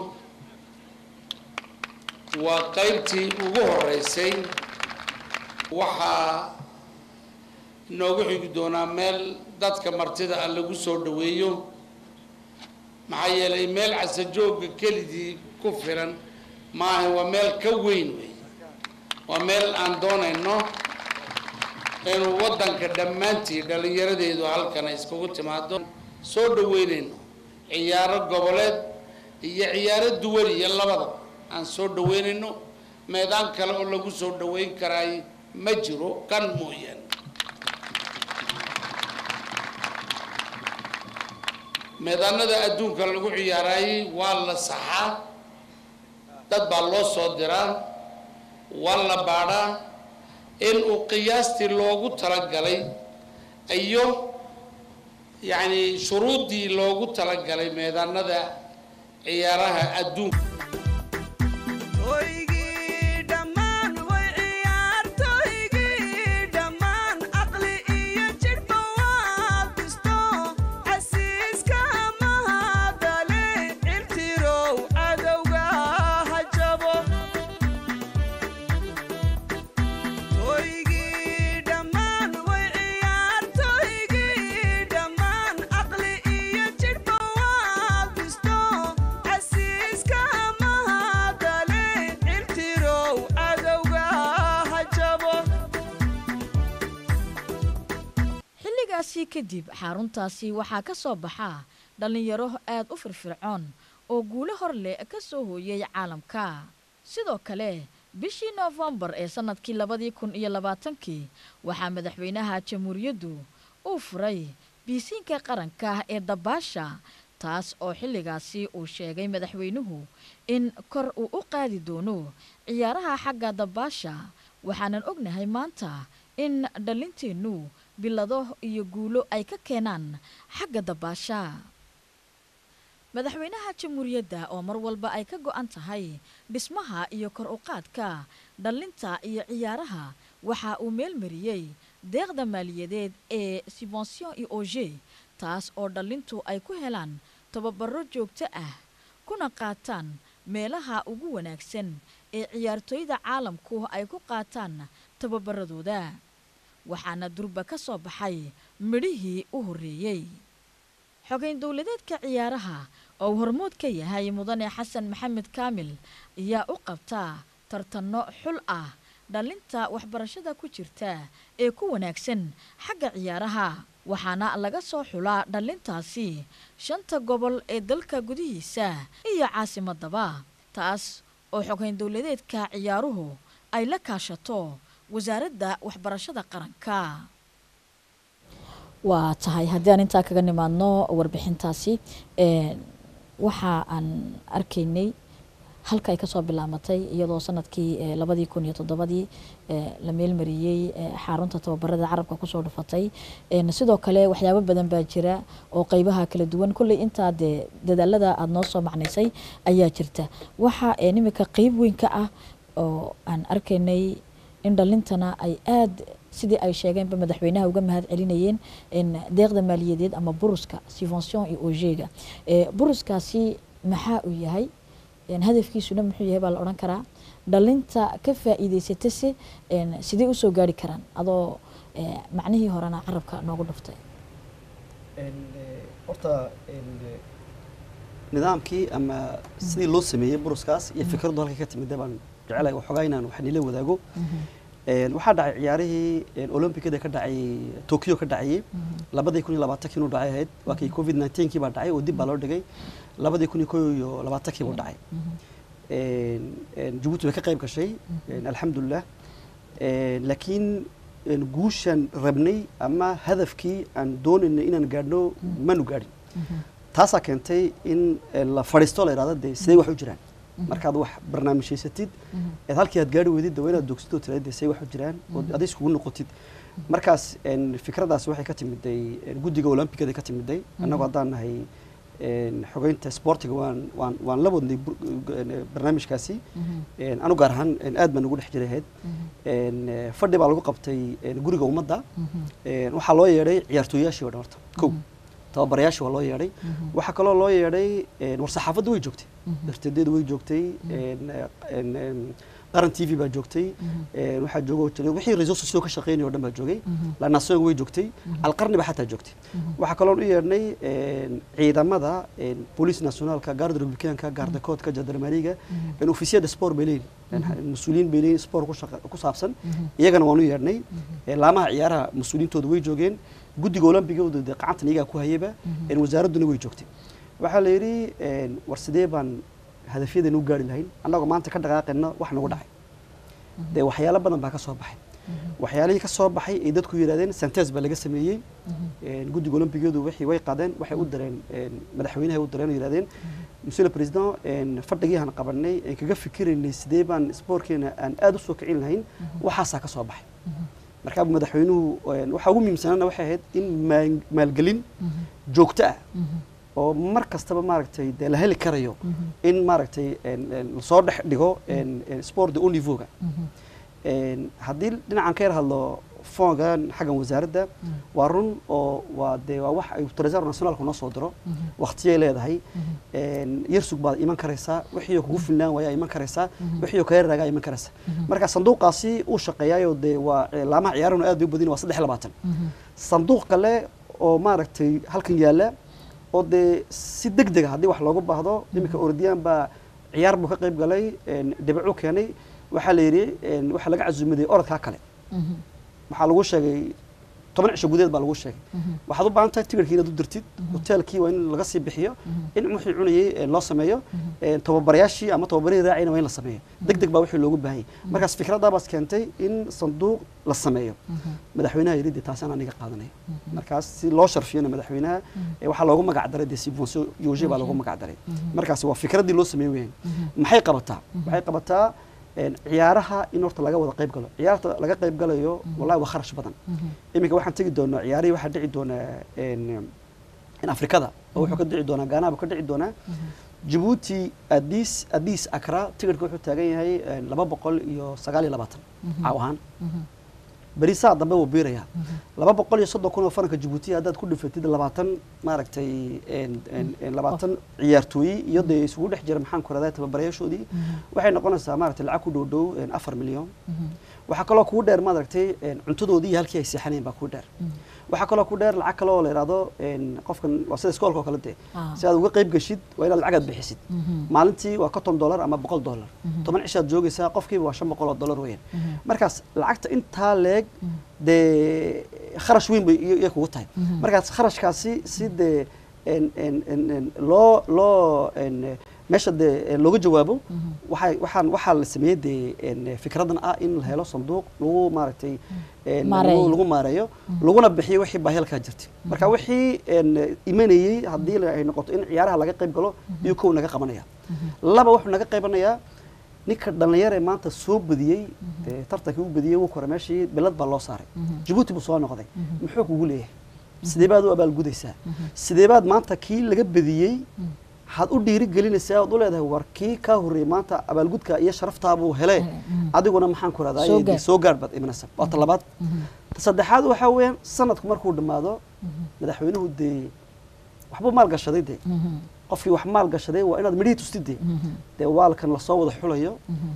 waa qaybtii ugu horeysay waxaa inoogu xigi doonaa meel dadka martida ah lagu soo dhaweeyo maxaa yeelay meel casajooga kelidii ku filan maaha waa meel ka weyn wey waa meel aan doonayno inuu waddanka dhammaantii dhallinyaradeedu halkan ay iskugu timaado soo dhaweynayno ciyaaro goboleed iyo ciyaaro duwan iyo labada aan soo dhaweynayno meedaan kale oo lagu soo dhaweyn karaay ma jiro kan mooyaane meedaanada adduunka lagu ciyaaraayey waa la saxaa dad baa loo soo diraa waa la baadhaa in uu qiyaastii loogu talagalay iyo yacni shuruuddii loogu talagalay meedaanada ciyaaraha adduunka Toygii dhammaan way ciyaartoygii dhammaan aqli iyo jidhba waa bisto casiiska mahadale cirtirow cadowga ha jabo Toygii dhammaan way ciyaartoygii dhammaan aqli iyo jidhba waa bisto casiiska mahadale cirtirow cadowga ha jabo xilligaasi kadib xaruntaasi waxaa ka soo baxa dhallinyaro aad u firfircoon oo guulo hor leh ka soo hooyay caalamka sidoo kale bishii noofembar ee sannadkii labadii kun iyo labaatankii waxaa madaxweynaha jamhuuriyaddu uu furay biisiinka qaranka ee dabaasha taas oo xilligaasi uu sheegay madaxweynuhu in kor uu u qaadi doono ciyaaraha xagga dabaasha waxaanan ognahay maanta in dhallinteennu bilado iyo guulo ay ka keenaan xagga dabaasha madaxweynaha jamhuuriyadda oo mar walba ay ka go'an tahay dhismaha iyo kor u qaadka dhallinta iyo ciyaaraha waxa uu meelmariyey deeqda maaliyadeed ee subvention iyo oge taas oo dhallintu ay ku helaan tababaro joogto ah kuna qaataan meelaha ugu wanaagsan ee ciyaartooyda caalamku ay ku qaataan tababaradooda waxaana durba ka soo baxay midhihii u horreeyey xogeyn dowladeedka ciyaaraha oo uu hormood ka yahay mudane xasan maxamed kaamil ayaa u qabtaa tartanno xul ah dhallinta waxbarashada ku jirta ee ku wanaagsan xagga ciyaaraha waxaana laga soo xulaa dhallintaasi shanta gobol ee dalka gudihiisa iyo caasimadaba taas oo xogeyn dowladeedka ciyaaruhu ay la kaashato wasaaradda waxbarashada qaranka waa tahay haddii aan intaa kaga nimaadno warbixintaasi waxa aan arkaynay halka ay kasoo bilaamatay iyadoo sanadkii labadii kun iyo toddobadii la meelmariyey xarunta tababarada carabka kusoo dhufatay sidoo kale waxyaabo badan baa jira oo qeybaha kala duwan kolley intaa dee dadaalada aada noo soo macnaysay ayaa jirta waxa imika qeyb weyn ka ah oo aan arkaynay in dhalintana ay aada sidii ay sheegeenba madaxweynaha uga mahad celinayeen deeqda maaliyadeed ama buruska subvention iyo ogega buruskaasi maxaa uu yahay een, hadafkiisuna muxuu yahay baa la odhan karaa dhalinta ka faa'iidaysatase een, sidee usoo gaari karaan adoo ee, macnihii horena carabka noogu dhuftay horta nidaamkii ama sidii loo sameeyey buruskaas iyo fikraddu halkay ka timid baan jecelahay waxoogaa inaan wax nila wadaago Een, waxaa dhacay ciyaarihii een, olombikada ka dhacay tokyo ka dhacayay labadii kun iyo labaatankii inuu dhacay ahayd waa kii covid 19 kii baa dhacay oo dib baa loo dhigay labadii kun iyo kow iyo labaatankii buu dhacay Een, een, jabuuti way ka qayb gashay een, alxamdulilah Een, laakiin een, guushaan rabnay ama hadafkii aan doonaynay inaan gaadhno manu gaadhin taasaa keentay in eh, la fadhiisto la yidhahdo dee sidee wax u jiraan markaad wax barnaamijhaysatid eed halkii aad gaari weydid waa inaad dogsitoo tiraad dee sidee wax u jiraan oo aday iskugu noqotid markaas een, fikradaas waxay ka timiday een, guddiga olombikada ka timiday annagoo haddaan nahay een, xogeynta sportiga waan waan waan la wadnay bur- een, barnaamijkaasi Een, anu gaar ahaan een, aad baan ugu dhex jiray ahayd Een, eh, fadhi baa lagu qabtay een, guriga ummadda Een, waxaa loo yeedhay ciyaartooyaashii oo dhan horta kow tababarayaashii waa loo yeedhay waxaa kaloo loo yeedhay een, war saxaafaddu way joogtay darteedeedu way joogtay een, eh, een, een, qaran t v baa joogtay een, waxaa joogo jiray wixii resources soo ka shaqeynaya oo dhan baa joogay lanaasooga way joogtay alqarni baa xataa joogtay waxaa kaloo u yeedhnay een, ciidamada een, booliis nationaalka gaarda republikaanka gaarda koodka jandarmeriga een, ofisiyada sport bay leeyihin een, mas-uuliyiin bay leeyihin sport ku shaqa- ku saabsan iyagana waan u yeedhnay Een, laamaha ciyaaraha mas-uuliyiintooda way joogeen guddiga olombigooda dee qacantan iyagaa ku hayaba een, wasaaradduna way joogtay waxaa la yidhi een, war sidee baan hadafyadeena u gaari lahayn annagoo maanta ka dhaqaaqayna wax nagu dhacay dee waxyaalo badan baa ka soo baxay waxyaalihii ka soo baxay ay dadku yidhahdeen santes baa laga sameeyey Een, guddiga olombigadu wixii way qaadeen waxay u direen een, madaxweynahay u direen oo yidhahdeen monsieur le président een, fadhigii aan qabanay een kaga fikiraynay sidee baan spoorkeena aan aad u soo kicin lahayn waxaasaa ka soo baxay markaa madaxweynuhu een, waxaa ugu muhiimsanaana waxay ahayd in maal- maalgelin joogto ah oo mar kastaba maaragtay dee la heli karayo in maaragtay een, een, lasoo dhex dhigo een, een, sport de haut niveau-ga Een, haddii dhinacan ka yar hadlo foongan xaggan wasaaradda waa run oo waa dee waa wax ay trésor nationalku noo soo diro waqtiyay leedahay Een, yarsug baad iman karaysaa wixii kugu filnaan waayaa iman karaysaa wixii kaga raagaa iman karaysaa marka sanduuqaasi uu shaqeeyaayo dee waa eh, laamaha ciyaarahuna aad bay u badin waa saddex iyo labaatan sanduuq kale oo maaragtay halkan yaalla oo dee si deg dega haddii wax loogu baahdo iminka orodiyaan baa ciyaar buu ka qayb galay een, dhibicuu keenay waxaa la yidhi een, waxaa laga casuumaday orodkaa kale waxaa lagu sheegay toban cisho gudeed baa lagu sheegay waxaad u baahan tahay tigirkii inaad u dirtid hoteelkii waa in laga sii bixiyo in wixii cunayay ee loo sameeyo ee tababarayaashii ama tababarihii raacayna waa in la sameeyo deg deg baa wixii loogu baahan yahay markaas fikraddaa baas keentay in sanduuq la sameeyo madaxweynaha yidhi dee taasaan aniga qaadanaya markaas si loo sharfiyana madaxweynaha ee waxaa loogu magac daray dee subvention yoge baa loogu magac daray markaas waa fikraddii loo sameey weyaan maxay qabataa waxay qabataa een, ciyaaraha in horta laga wada qayb galo ciyaarta laga qayb galayo wallahi waa kharash badan iminka waxaan tegi doonaa ciyaarihii waxaa dhici doonaa een, in afrikada oo wuxuu ka dhici doonaa gaanaha buu ka dhici doonaa jabuuti adis adis akra tigirka wuxuu taagan yahay een, laba boqol iyo sagaal iyo labaatan caaw ahaan beri saa dambe wuu biirayaa laba boqol iyo soddon kun oo faranka jabuuti haddaad ku dhifatid labaatan maaragtay een- een- een labaatan ciyaartooyi iyo dee isugu dhex jira maxaan ku radaa tababarayaashoodii waxay noqonaysaa maaragtay lacag ku dhow dhow een, afar milyan waxaa kaloo kugu dheer maaragtay een, cuntadoodii iyo halkii ay seexanayeen baa kugu dheer waxaa kaloo ku dheer lacag kale oo la yidhaahdo een, qofkan waa sida iskoolka oo kale dee Ah. si aad uga qayb geshid waa inaad lacagaad bixisid maalintii waa konton dollar ama boqol dollar toban cishaad joogaysaa qofkiiba waa shan boqol oo dollar weeyaan markaas lacagta intaa leeg dee kharash weyn bay iyo iyo kugu tahay markaas kharashkaasi si dee een- een- een- een loo loo een, meesha dee looga jawaabo waxay waxaan waxaa la sameeyey dee een, fikradan ah in la helo sanduuq lagu maaragtay een, Maareeyo. lagu- lagu maareeyo laguna bixiyo wixii baahialkaa jirtay marka wixii een, imanayey haddii la- ay noqoto in ciyaaraha laga qayb galo iyo kow naga qabanaya laba wuxuu naga qaybanayaa ninka dhallinyar ee maanta soo badiyey ee tartankii u badiyey wuu kore meeshii bilad baa loo saaray jabuuti buu soo noqday muxuu kugu leeyahay sidee baad u abaalgudaysaa sidee baad maanta kii laga badiyey waxaad u dhiiri gelinaysaa ood u leedahay war kii kaa horreeyey maanta abaalgudka iyo sharaftaabuu hele adiguna maxaan ku Soo rahdaa gaar. soo gaar baad imanaysa waa ta labaad ta saddexaad waxaa weeyaan sanadku markuu dhammaado madaxweynuhu dee waxbuu maal gashaday dee qofkii wax maal gashaday waa inaad midhihii tustidee dee waalkan lasoo wada xulayo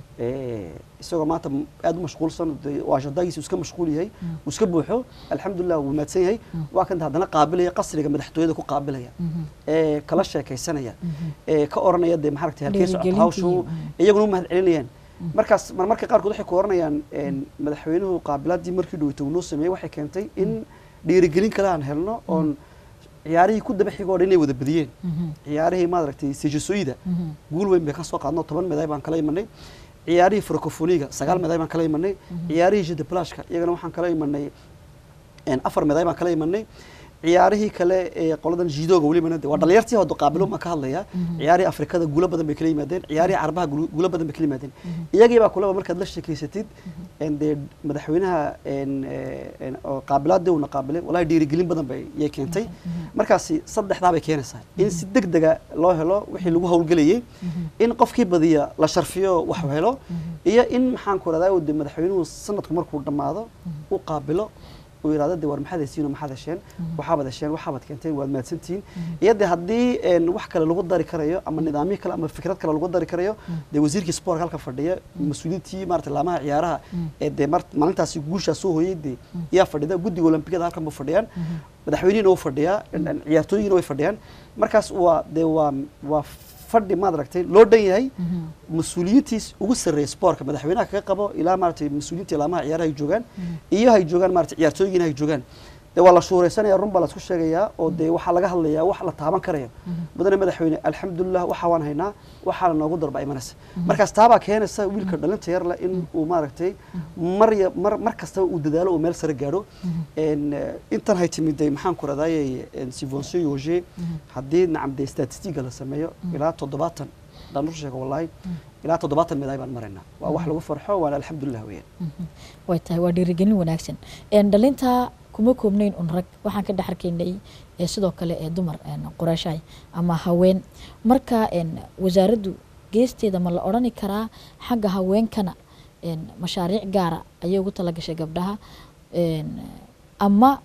ee, isagoo maanta m- aad u mashquulsan dee waa shadaagiisa iska mashquul yahay uu iska buuxo alxamdulilah wuu mahadsan yahay waa kan haddana qaabilaya qasriga madaxtooyada ku qaabilaya ee kala sheekaysanaya ee ka oranaya dee maxaragtay halkee socota Dhiirigelintii, hawshu mm. iyaguna u mahad celinayaan markaas marmarka qaarkood waxay ku oranayaan een, madaxweynuhu qaabilaadii markii dhoweyta uu noo sameeyey waxay keentay in dhiirigelin kale aan helno oon ciyaarihii ku daba xigoo dhan inay wada badiyeen ciyaarihii maaragtay sejasooyida guul weyn bay ka soo qaadno toban meday baan kala imanay ciyaarihii francofoniga sagaal meday baan kala imanay ciyaarihii jedeplashka iyagana waxaan kala imanay een, afar meday baan kala imanay ciyaarihii kale ee qoladan jidooga welibana de waa dhalinyartii hooda qaabilo ma ka hadlaya ciyaarihii afrikada guulo badan bay kala yimaadeen ciyaarihii carabaha guulo guulo badan bay kala yimaadeen iyagii baa kulaba markaad la sheekeysatid een, dee madaxweynaha een, ee, een, oo qaabilaadii uuna qaabilay wallahi dhiirigelin badan bay yay keentay markaasi saddexdaa bay keenaysaa in si deg dega loo helo wixii lagu howlgelayay in qofkii badiya la sharfiyo wax helo iyo in maxaan ku radaa de madaxweynuhu sanadku markuu dhammaado u qaabilo uu yidhahdo de war maxaad hesiin oo maxaad hesheen waxaabad hesheen waxaabad keenteen waad mahadsantihiin iyo de haddii een, wax kale lagu dari karayo ama nidaamyo kale ama fikrad kale lagu dari karayo dee wasiirkii sportka halka fadhiya mas-uuliyiintii maarata laamaha ciyaaraha ee dee mar maalintaasi guushaa soo hooyey de yaa fadhida guddiga olombikada halkan ba fadhiyaan madaxweynihina wuu fadhiyaa een, een, ciyaartooyina way fadhiyaan markaas waa dee waa waa fadhi maad aragtay loo dhan yahay mas-uuliyiintiis ugu sarreeya spoortka madaxweynaha kaga qabo ilaa maaragtay mas-uuliyiinta laamaha ciyaaraha ay joogaan iyo hay joogaan maaragtay ciyaartooyigiina hay joogaan dee waa la shuuraysanaya run baa la isku sheegayaa oo dee waxaa laga hadlayaa wax la taaban karayo mudane madaxweyne alxamdulilah waxaa waan haynaa waxaana noogu darbaa imanaysa markaas taabaa keenaysa wiilka dhalinta yar leh in uu maaragtay mar ya mar mar kastaba uu dadaalo uu meel sare gaadho een, eh, intan hay timiday maxaan ku radaayay sivonse yoge haddii nacam dee statistiga la sameeyo ilaa toddobaatan daan rusu sheego wallahi ilaa toddobaatan meday baan maraynaa waa wax lagu farxo waana alxamdulilah weeyaan way tahay waa dhiirigelin wanaagsan Een, dhalinta kuma koobnayn un rag waxaan ka dhex arkaynay ee sidoo kale ee dumar een, qoreeshahay ama haween marka een, wasaaraddu geesteeda ma la odhani karaa xagga haweenkana een, mashaariic gaara ayay ugu talagashay gabdhaha een, ama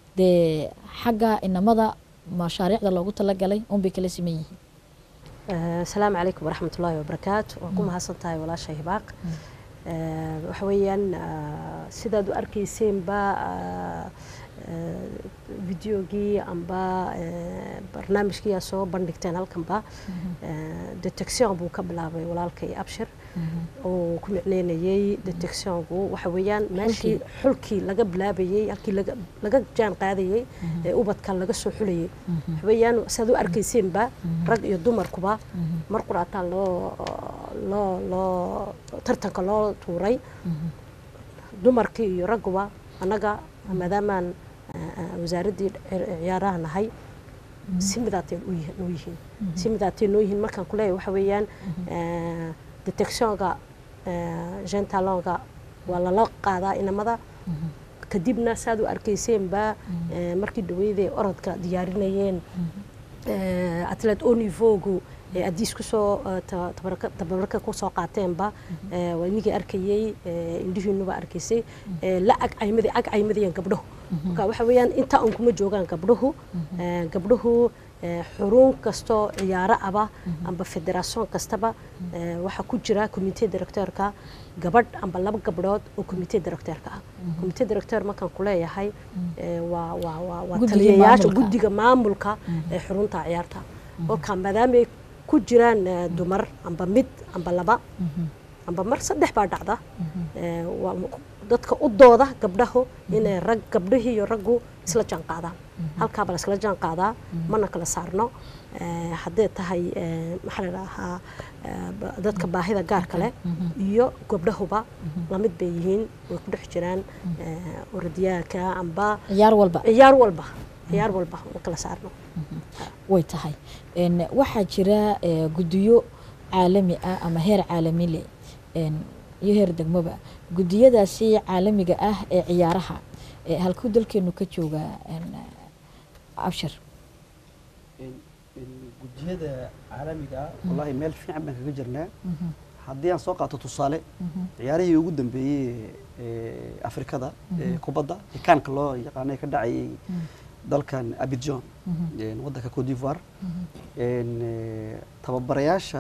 dee xagga inamada mashaariicda loogu talagalay unbay kala siman yihiin asalaamu calaykum waraxmat ullaahi wabarakaatu waa ku mahadsan tahay walaasha hibaaq Eh, waxa weeyaan ah, sidaad u arkayseenba ah, eh, videogii amba eh, barnaamijkii aa soo bandhigteen halkanba Eh, detection buu ka bilaabay walaalkay abshir oo ku micneynayay detectionku waxa weeyaan meeshii xulkii laga bilaabayey halkii laga- laga jaan qaadayey ee ubadka laga soo xulayay waxa weeyaan sidaad u arkayseenba rag iyo dumarkuba mar quraataa loo loo loo tartanka loo tuuray dumarkii iyo ragguba annaga maadaamaan ah, ah, wasaaraddii ci- ciyaaraha nahay si midaatay u yihiin- noo yihiin si midaatay noo yihiin markaan ku leeyahay waxa weeyaan eh, detectionka gentalonga waa lala qaadaa inamada kadibna saad u arkayseenba eh, markii dhaweydee orodka diyaarinayeen eh, atlet au niveaugu ee adiis kusoo eh, ta- tabarka- tababarka kusoo qaateenba eh, waa inigii arkayey eh, indhihiinuba arkaysay eh, la ag caymadi ag caymadayaan gabdhahu marka waxa weeyaan inta aan kuma joogaan gabdhahu eh, gabdhahu eh, xurun kastoo ciyaaro aba amba federaation kastaba eh, waxaa ku jira comité directeurka gabadh amba laba gabdhood oo comité directeurka ah comité directeur markaan ku leeyahay eh, waa waa waa waa Guddiga taliyayaasha maamulka. guddiga maamulka ee xurunta ciyaarta kolkaa maadaamay ku jiraan eh, dumar amba mid amba laba amba mar saddex baa dhacda Eh, waa m- dadka u dooda gabdhahu inay rag gabdhihii iyo raggu isla jaan qaadaan halkaaba la isla jaan qaadaa mana kala saarno Eh, haddee tahay eh, maxaa la dhahaa eh, ba- dadka baahida gaarka leh iyo gabdhahuba lamid bay yihiin way ku dhex jiraan eh, orodyaanka amba ciyaar walba ciyaar walba ciyaar walba ma kala saarno way tahay Een, waxaa jira eh, guddiyo caalami ah ama heer caalami leh een, iyo heer degmoba guddiyadaasi caalamiga ah ee ciyaaraha ee halkuu dalkeenu ka joogaa een, abshir gudiyada caalamiga ah wallahi meel fiican baan kaga jirnaa haddii aan soo qaato tusaale ciyaarihii ugu dambeeyey ee afrikada ee kubadda ee kaanka loo yaqaanay ka dhacayay dalkan abidjan een, waddanka cote d'ivoire een, eh, tababarayaasha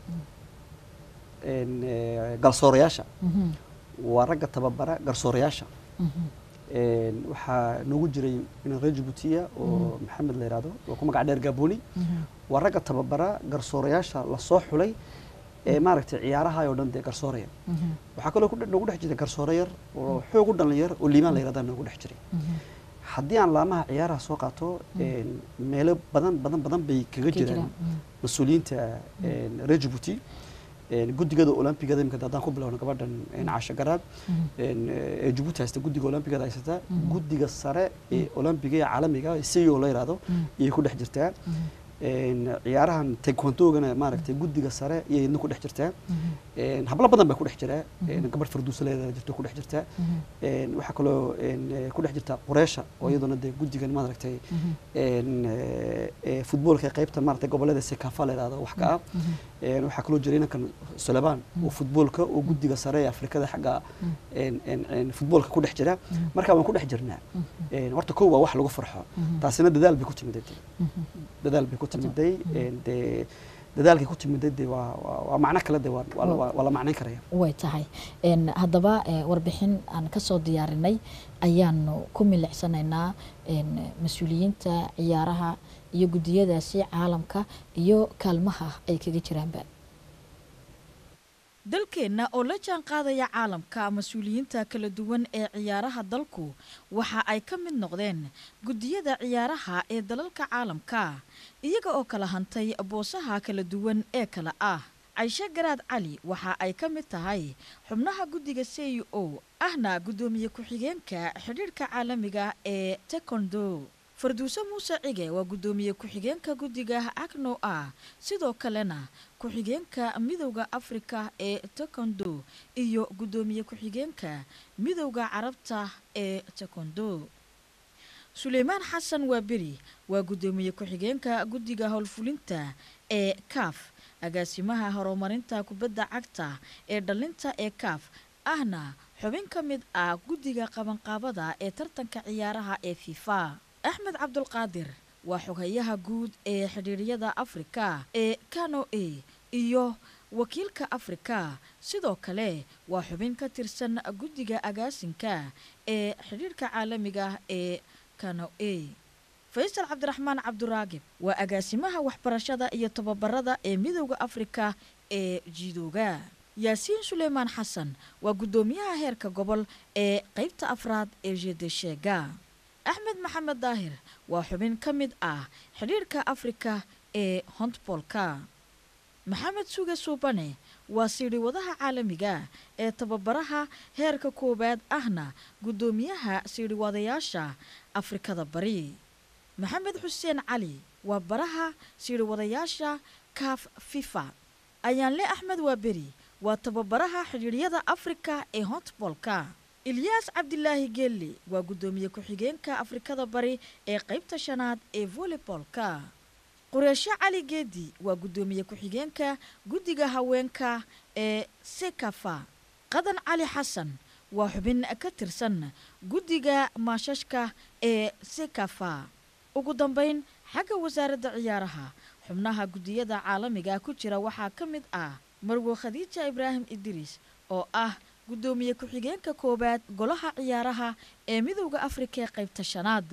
een, eh, garsoorayaasha waa ragga tababara garsoorayaasha Een, waxaa noogu jiray in reer jabuutiya oo maxamed la yidhahdo oo ku magac dheer gaaboni waa ragga tababara garsoorayaasha lasoo xulay ee maaragtay ciyaaraha oo dhan dee garsooraya waxaa kaloo ku dhe- noogu dhex jiray garsoore yar oo xoog u dhalinyar oo liimaan la yidhahdaa noogu dhex jiray haddii aan laamaha ciyaaraha soo qaato een, meelo badan badan badan bay kaga jiraan mas-uuliyiinta een, reer jabuuti een, guddigada olombigada imika haddaan ku bilowno gabadhan een, caasho garaad een, ee jabuuti haysta guddiga olombigada haysata guddiga sare ee olombiga ee caalamiga isayo la yidhahdo iyay ku dhex jirtaa een, ciyaarahan taekwondogana maaragtay guddiga sare iyay idna ku dhex jirtaa een, hablo badan baa ku dhex jira een, gabadh farduusa leedaha jirto ku dhex jirtaa een, waxaa kaloo een, ee, ku dhex jirta qureesha oo iyaduna dee guddigan maaragtay een, ee, ee, futboolka qaybta maaragtay gobolada sekafa la yidhahdo wax ka ah een, waxaa kaloo jira inankan sulebaan oo futboolka oo guddiga sare ee afrikada xagga een, een, een, futboolka ku dhex jira marka waan ku dhex jirnaa een, horta kow waa wax lagu farxo taasina dadaal bay ku timid dadaal bay ku timiday een, dee dadaalkay ku timiday dee waa waa- waa macno kale dee waa waa la- waa la macnayn karaya way tahay Een, haddaba eh, warbixin aan kasoo diyaarinay ayaanu ku milicsanaynaa een, mas-uuliyiinta ciyaaraha iyo guddiyadaasi caalamka iyo kaalmaha ay kaga jiraanba dalkeenna oo la jaan qaadaya caalamka mas-uuliyiinta kala duwan ee ciyaaraha dalku waxa ay ka mid noqdeen guddiyada ciyaaraha ee dalalka caalamka iyaga oo kala hantay boosaha kala duwan ee kala ah cayshe garaad cali waxa ay ka mid tahay xubnaha guddiga c o ahna guddoomiye ku-xigeenka xidhiidhka caalamiga ee tekondo farduuse muuse cige waa guddoomiye ku-xigeenka guddiga acno ah sidoo kalena ku-xigeenka midowda afrika ee tekondo iyo guddoomiye ku-xigeenka midowda carabta ee tekondo suleymaan xasan waaberi waa guddoomiye ku-xigeenka guddiga howlfulinta ee kaaf agaasimaha horumarinta kubadda cagta ee dhalinta ee kaaf ahna xubin ka mid ah guddiga qabanqaabada ee tartanka ciyaaraha ee fifa axmed cabdulqaadir waa xoghayaha guud ee xidhiiryada afrika ee kano a iyo wakiilka afrika sidoo kale waa xubin ka tirsan guddiga agaasinka ee xidhiirka caalamiga ee kano a faysal cabdiraxmaan cabduraagib waa agaasimaha waxbarashada iyo tababarada ee midowda afrika ee jidooga yaasiin suleymaan xasan waa guddoomiyaha heerka gobol ee qeybta afraad ee jedesheega axmed maxamed daahir waa xubin ka mid ah xidhiirka afrika ee hontbolka maxamed suge suubane waa siidhiwadaha caalamiga ee tababaraha heerka koowaad ahna guddoomiyaha siidhiwadayaasha afrikada bari maxamed xuseen cali waa baraha siidhiwadayaasha kaaf fifa ayaanle axmed waaberi waa tababaraha xidhiiryada afrika ee hontbolka ilyaas cabdilaahi geelle waa guddoomiye ku-xigeenka afrikada bari ee qeybta shanaad ee voleybolka qureesho cali geedi waa guddoomiye ku-xigeenka guddiga haweenka ee sekafa qadan cali xasan waa xubin ka tirsan guddiga maashashka ee sekafa ugu dambeyn xagga wasaaradda ciyaaraha xubnaha guddiyada caalamiga ku jira waxaa ka mid ah marwo khadiija ibraahim idriis oo ah guddoomiye ku-xigeenka koowaad golaha ciyaaraha ee midowda afrika ee qaybta shanaad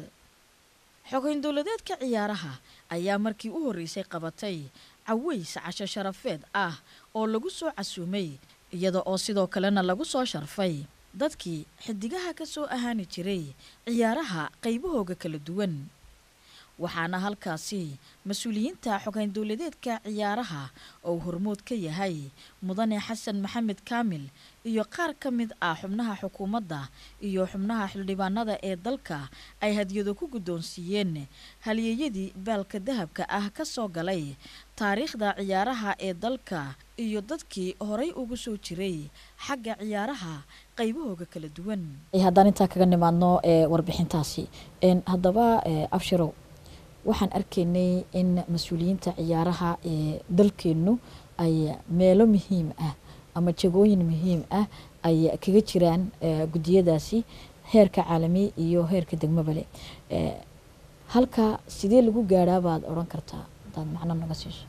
xogeyn dowladeedka ciyaaraha ayaa markii u horreysay qabatay caweys casho sharafeed ah oo lagu soo casuumay iyada oo sidoo kalena lagu soo sharfay dadkii xidigaha ka soo ahaani jiray ciyaaraha qaybahooga kala duwan waxaana halkaasi mas-uuliyiinta xogeyn dowladeedka ciyaaraha oo hormood ka yahay mudane xasan maxamed kaamil iyo qaar ka mid ah xubnaha xukuumadda iyo xubnaha xildhibaanada ee dalka ay hadiyado ku guddoonsiiyeen halyeeyadii baalka dahabka ah ka soo galay taariikhda ciyaaraha ee dalka iyo dadkii horay ugu soo jiray xagga ciyaaraha qaybahooga kala duwan haddaan intaa kaga nimaadno ee warbixintaasi haddaba abshirow waxaan arkaynay in mas-uuliyiinta ciyaaraha ee dalkeennu ay meelo muhiim ah ama jagooyin muhiim ah ay kaga jiraan guddiyadaasi heerka caalami iyo heerka degmabale halka sidee lagu gaadhaa baad odhan kartaa hadaad macno naga siiso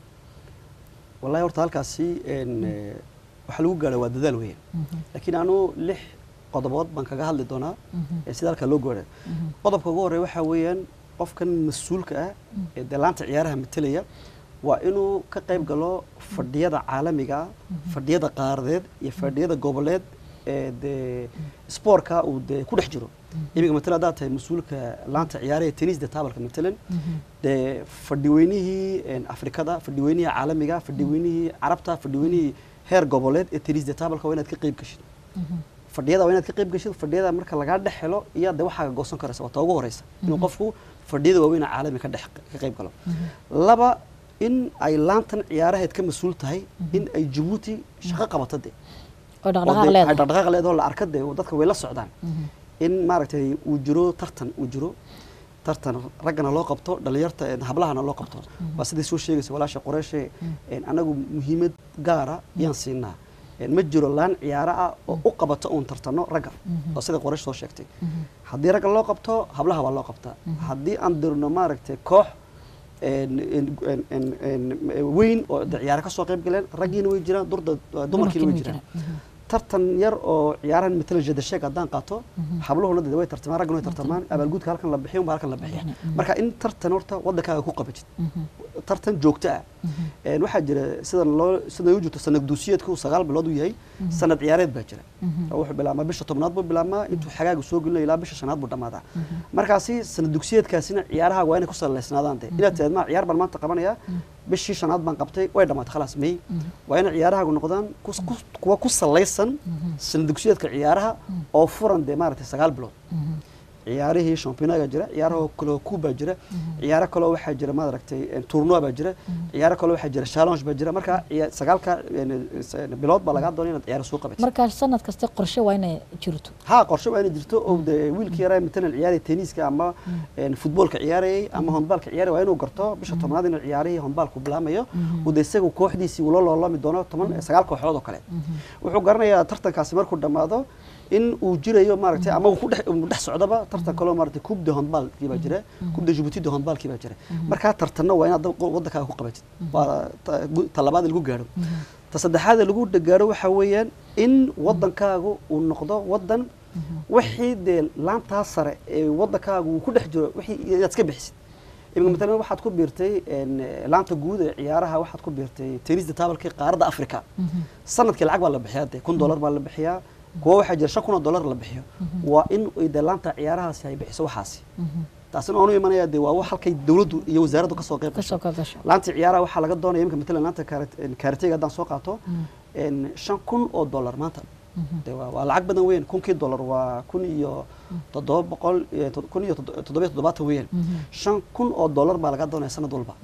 wallahi horta halkaasi een, eh, waxaa lagu gaadha waa dadaal weyn laakiin anu lix qodobood baan kaga hadli doonaa ee sida halkaa loo gaadha qodobka ugu horreeya waxaa weeyaan qofkan mas-uulka ah ee dee laanta ciyaaraha matelaya waa inuu ka qayb galo fadhiyada caalamiga ah fadhiyada qaaradeed iyo fadhiyada goboleed ee dee spoortka uu dee ku dhex jiro iminka matala haddaad tahay mas-uulka laanta ciyaaraha tennisda taabalka matalan dee fadhiweynihii een, afrikada fadhiweynihii caalamiga fadhiweynihii carabta fadhiweynihii heer goboleed ee tennisda taabalka waa inaad ka qayb gashid fadhiyada waa inaad ka qayb gashid fadhiyada marka lagaa dhex helo iyaa de waxaa goosan karaysa waa ta ugu horeysa inuu qofku fadhiyada waaweyn ee caalami ka dhex ka qayb galo laba in ay laantan ciyaaraheed ka mas-uul tahay in ay jabuuti shaqo qabato de oo oo dhaqdhaqaaq dee ay leedahay dhaqdhaqaaq leedaho la arka dee dadka way la socdaan in maaragtay uu jiro tartan uu jiro tartan raggana loo qabto dhalinyarta een, hablahana loo qabto waa siday soo sheegaysa walaasha qoreyshe een, anagu muhiimad gaara yaan siinaa een, ma jiro laan ciyaaro ah oo u qabato uun tartano ragga oo sida qoreysh soo sheegtay haddii ragga loo qabto hablaha waa loo qabtaa haddii aan dirno maaragtay koox een, een, een, een, een, weyn oo de ciyaaro ka soo qayb galeen raggiina way jiraan durda dumarkiina way jiraan tartan yar oo ciyaarahan matala jadasheeg haddaan qaato habluhuna dee way tartamaan ragguna way tartamaan abaalguudka halkan la bixiyo unbaa halkan la bixiya marka in tartan horta waddankaaga ku qabatid tartan joogto ah Een, waxaa jira sida loo sida u jirto sanad duusiyeedku sagaal bilood uu yahay sanad ciyaareed baa jira oo wuxuu bilaabmaa bisha tobnaad buu bilaabmaa intuu xagaaga soo gelinayo ilaa bisha shanaad buu dhammaadaa markaasi sanad dugsiyeedkaasina ciyaaraha waa inay ku saleysnaadaan de inaad tihaad ma ciyaar baan maanta qabanaya bishii shanaad baan qabtay way dhammaatay khalaas may waa inay ciyaarahaagu noqdaan kus- kus- kuwa ku salaysan sanad dugsiyeedka ciyaaraha oo furan dee maaragtay sagaal bilood ciyaarihii championaga jira ciyaaraha kaloo kuubaa jira ciyaaro kaloo waxaa jira maaragtay tournoi baa jira ciyaaro kaloo waxaa jira challenge baa jira marka ciya- sagaalka een, een, bilood baa lagaa doonay inaad ciyaaro soo qabatid markaa sanad kasta qorshe waa inay jirto ها qorshe waa inay jirto oo de wiilkii yaraa matalan ciyaaraya tenniska ama een, futboolka ciyaarayay ama handbaalka ciyaaraya waa inuu garto bisha tobnaad inuu ciyaarihii handbaalku bilaamayo uu de isagu kooxdiisii ula loolami doono toban sagaal kooxood oo kale wuxuu garanayaa tartankaasi markuu dhammaado in uu jirayo maaragtay ama uu ku dhex uu dhex socdaba tartan kaloo maaragtay coupe de handbaalkii baa jira coupe de Djibouti de handbaalkii baa jira markaa tartanna waa inaad dab- waddankaaga ku qabatid waa ta- gu- ta labaad lagu gaadho ta saddexaad ee lagu gaadho waxaa weeyaan in waddankaagu uu noqdo waddan wixii dee laantaa sare ee waddankaagu uu ku dhex jiro wixii inaad iska bixisid iminka matalan waxaad ku biirtay een, laanta guud ee ciyaaraha waxaad ku biirtay tennisda taabalkii qaaradda africa sanadkii lacag baa la bixiyaa dee kun dollar baa la bixiyaa kuwa waxaa jira shan kun oo dollar la bixiyo waa in ay dee laanta ciyaarahaasi ay bixiso waxaasi taasina oonu imanaya dee waa wax halkay dowladdu iyo wasaaraddu kasoo qayb gasho kasoo ka gasho laanta ciyaaraha waxaa laga doonaya iminka matalan laanta kaarateyga haddaan soo qaato een, shan kun oo dollar maanta dee waa waa lacag badan weyn kunkii dollar waa kun iyo toddoba boqol iyo tod- kun iyo toddo- toddoba iyo toddobaatan weyn shan kun oo dollar baa laga doonaya sanad walba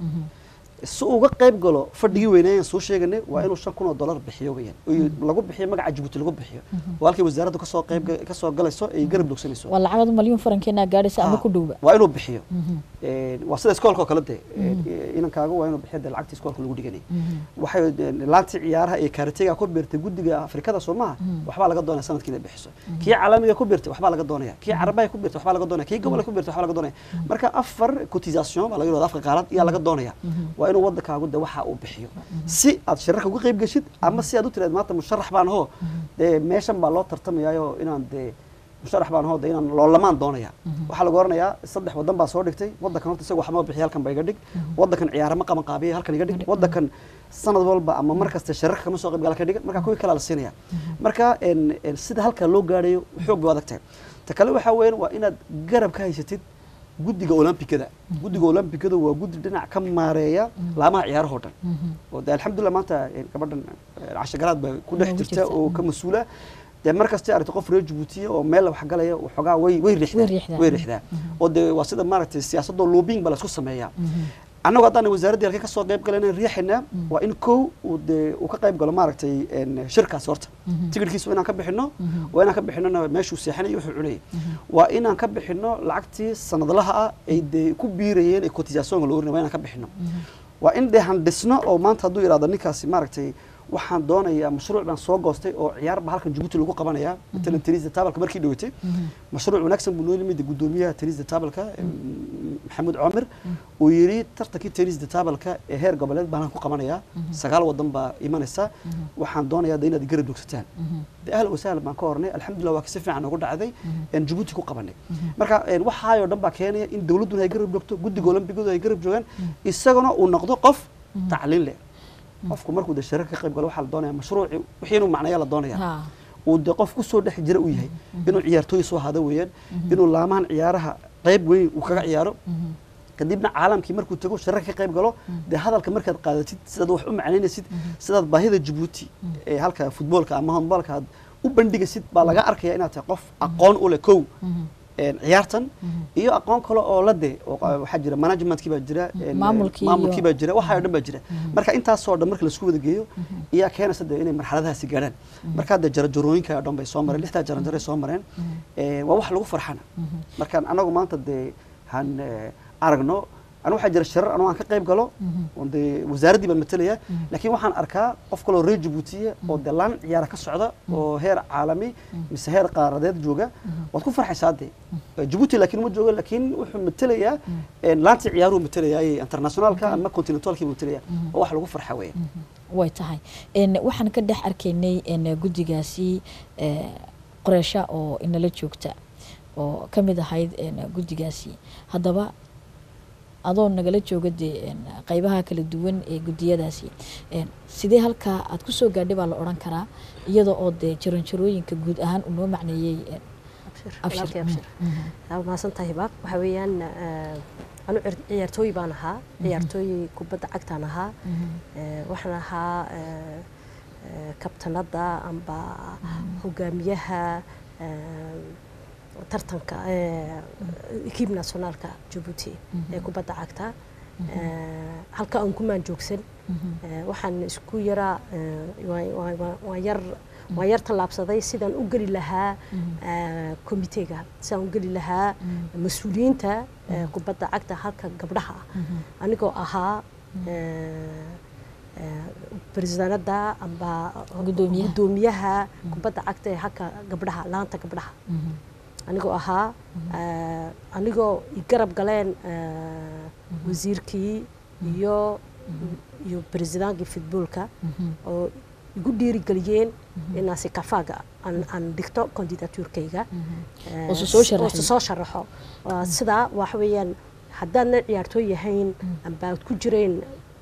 si uu uga qayb galo fadhigii weyneeyaan soo sheeganay waa inuu shan kun oo dollar bixiyo weyaan oo lagu bixiyo magaca Djibouti lagu bixiyo waa halkii wasaaraddu kasoo qayb kasoo galayso ay garab dogsanayso waa lacagadu malyuun farankeena gaadhaysa ama Ah, ku dhowba waa inuu bixiyo Een, waa sida iskoolka oo kale dee Een, inankaaga waa inuu bixiyo dee lacagtii iskoolka lagu dhiganay waxay een, laantii ciyaaraha ee kaarateyga ku biirtay guddiga afrikada soo maaha waxbaa laga doonaya sanadkii inay bixiso kii caalamiga ku biirtay waxbaa laga doonaya kii carabaha ku biirtay waxbaa laga doonaya kii gobolka ku biirtay waxbaa laga doonaya marka afar cotisation baa laga yidhahda afka qaarad ayaa laga doonaya waa inuu waddankaagu de waxa uu bixiyo si aad shirarka uga qayb geshid ama si aad u tiraad maanta musharax baan hoo dee meeshan baa loo tartamayaayo inaan dee musharax baan hoo de inaan loolamaan doonaya waxaa lagu oranayaa saddex wadan baa soo dhigtay waddankan horta isaga waxma bixiya halkan ba iga dhig waddankan ciyaara ma qaban qaabiya halkan iga dhig waddankan sanad walba ama mar kasta shirarka kama soo qayb gala ka dhiga marka kuwii kalaa la siinaya marka een, een, sida halkaa loo gaadhayo xoog bay adag tahay ta kale waxaa weeyaan waa inaad garab ka haysatid guddiga olombikada guddiga olombikada waa guddi dhinac ka maareeya laamaha ciyaarahoo dhan oo de alxamdulilah maanta een, gabadhan een, casho garaad baa ku dhex Ugu jirta jirta, oo ka mas-uula dee mar kastay aragto qof reer jabuutiya oo meel wax galaya waxoogaa way way Way riixdaa riixdaa. way riixdaa oo dee waa sida maaragtay siyaasadoo lobbying baa la isku sameeyaa annagu haddaan wasaaradda halkay kasoo qayb galayna riixaynaa waa in kow uu dee uu ka qayb galo maaragtay een, shirkaasi horta tigidhkiisa waa inaan ka bixino waa inaan ka bixinona meeshuu seexanaya wuxuu cunayay waa inaan ka bixino lacagtii sanadlaha ah ay dee ku biirayeen ee cotisationka loo orinaya waa inaan ka bixino waa in dee han dhisno oo maanta hadduu yidhahdo ninkaasi maaragtay waxaan doonayaa mashruuc baan soo goostay oo ciyaar baa halkan Djibouti lagu qabanayaa matalan tenista taabalka markii dhawatay mashruuc wanaagsan buu noo yimid guddoomiyaha tenista taabalka em, maxamuud coomir uu yidhi tartankii tennis de tabalka ee heer goboleed baan ku qabanayaa sagaal wadan baa imanaysa waxaan doonayaa de inaad garab joogsataan de ahlan wasahlan baan ka hornay alxamdulillah waa si fiican ugu dhacday een jabuuti ku qabanay marka een waxaayoo dhan baa keenaya in dowladduna ay garab joogto guddiga olombigooda ay garab joogaan isaguna uu noqdo qof tacliin leh qofku markuu de shirarka ka qayb galo waxaa la doonaya mashruuci wixii inuu macnaya la doonaya ha uu de qof kusoo dhex jira uu yahay inuu ciyaartooy soo hada weeyaan inuu laamahan ciyaaraha qayb weyn uu kaga ciyaaro kadibna caalamkii markuu tago shirar ka qayb galo dee hadalka markaad qaadatid sidaad wax u macnaynaysid sidaad baahida jabuuti ee halka futboolka ama handboolka aad u bandhigaysid baa laga arkaya inaad tahay qof aqoon u leh kow een ciyaartan iyo aqoon kale oo la de oo qa- waxaa jira managementkii baa jira een, Maamulkii maamulkii iyo- baa jira waxaa oo dhan baa jira marka intaasoo dhan marka laisku wada geeyo ayaa keenaysa de inay marxaladahaasi gaadhaan marka de jarajarooyinka oo dhan bay soo mareen lixdaa jaranjaray soo mareen Ee, waa wax lagu farxana markaan anagu maanta dee han eh, aragno anu waxaa jira shirar anoo aan ka qayb galo oon dee wasaaraddii baan matalaya laakiin waxaan arkaa qof kaloo reer jabuutiya oo dee laan ciyaara ka socda oo heer caalami mise heer qaaradeed jooga waad ku farxaysaa dee jabuuti laakiin ma joogo laakiin wuxuu matelayaa een, laantii ciyaaruhu matelayaa ee internationaalka ama continentalkii buu matelayaa oo wax lagu farxa weeye way tahay een waxaan ka dhex arkaynay een guddigaasi ee, qoreesha oo inala joogta oo ka mid ahayd een guddigaasi haddaba adoo nagala jooga dee een qaybaha kala duwan ee guddiyadaasi een sidee halkaa aad ku soo gaadhay baa la odhan karaa iyadoo oo dee jaranjarooyinka guud ahaan uu noo macneeyey een abshir Abshir. walaalkay abshir aa mahadsantahay hibaaq waxaa weeyaan eh, anu ciyaar- ciyaartooy baan ahaa ciyaartooy kubadda cagtaan ahaa Eh, waxaan ahaa eh, eh, kabtanada amba hogaamiyaha eh, tartanka ekiib nationaalka jabuuti ee kubadda cagta Eh, halka aan kumaan joogsan Eh, waxaan isku yaraa eh, waa- waa- waa- waan yar waan yar tallaabsaday sidaan u geli lahaa eh, komitega sidaan u geli lahaa mas-uuliyiinta eh, kubadda cagta halka gabdhaha ah anigoo ahaa baresidaanada amba Guddoomiyaha. guddoomiyaha kubadda cagta ee halka gabdhaha laanta gabdhaha anigoo ahaa eh, anigoo i garab galeen eh, wasiirkii iyo iyo baresidaankii futboolka oo igu dhiirigeliyeen inaasi kafaaga aan aan dhigto kandidatuurkayga Oo se soo sharaxay. oo se soo sharaxo Waa sidaa waxa weeyaan haddaadna ciyaartooy yahayn amba aad ku jireen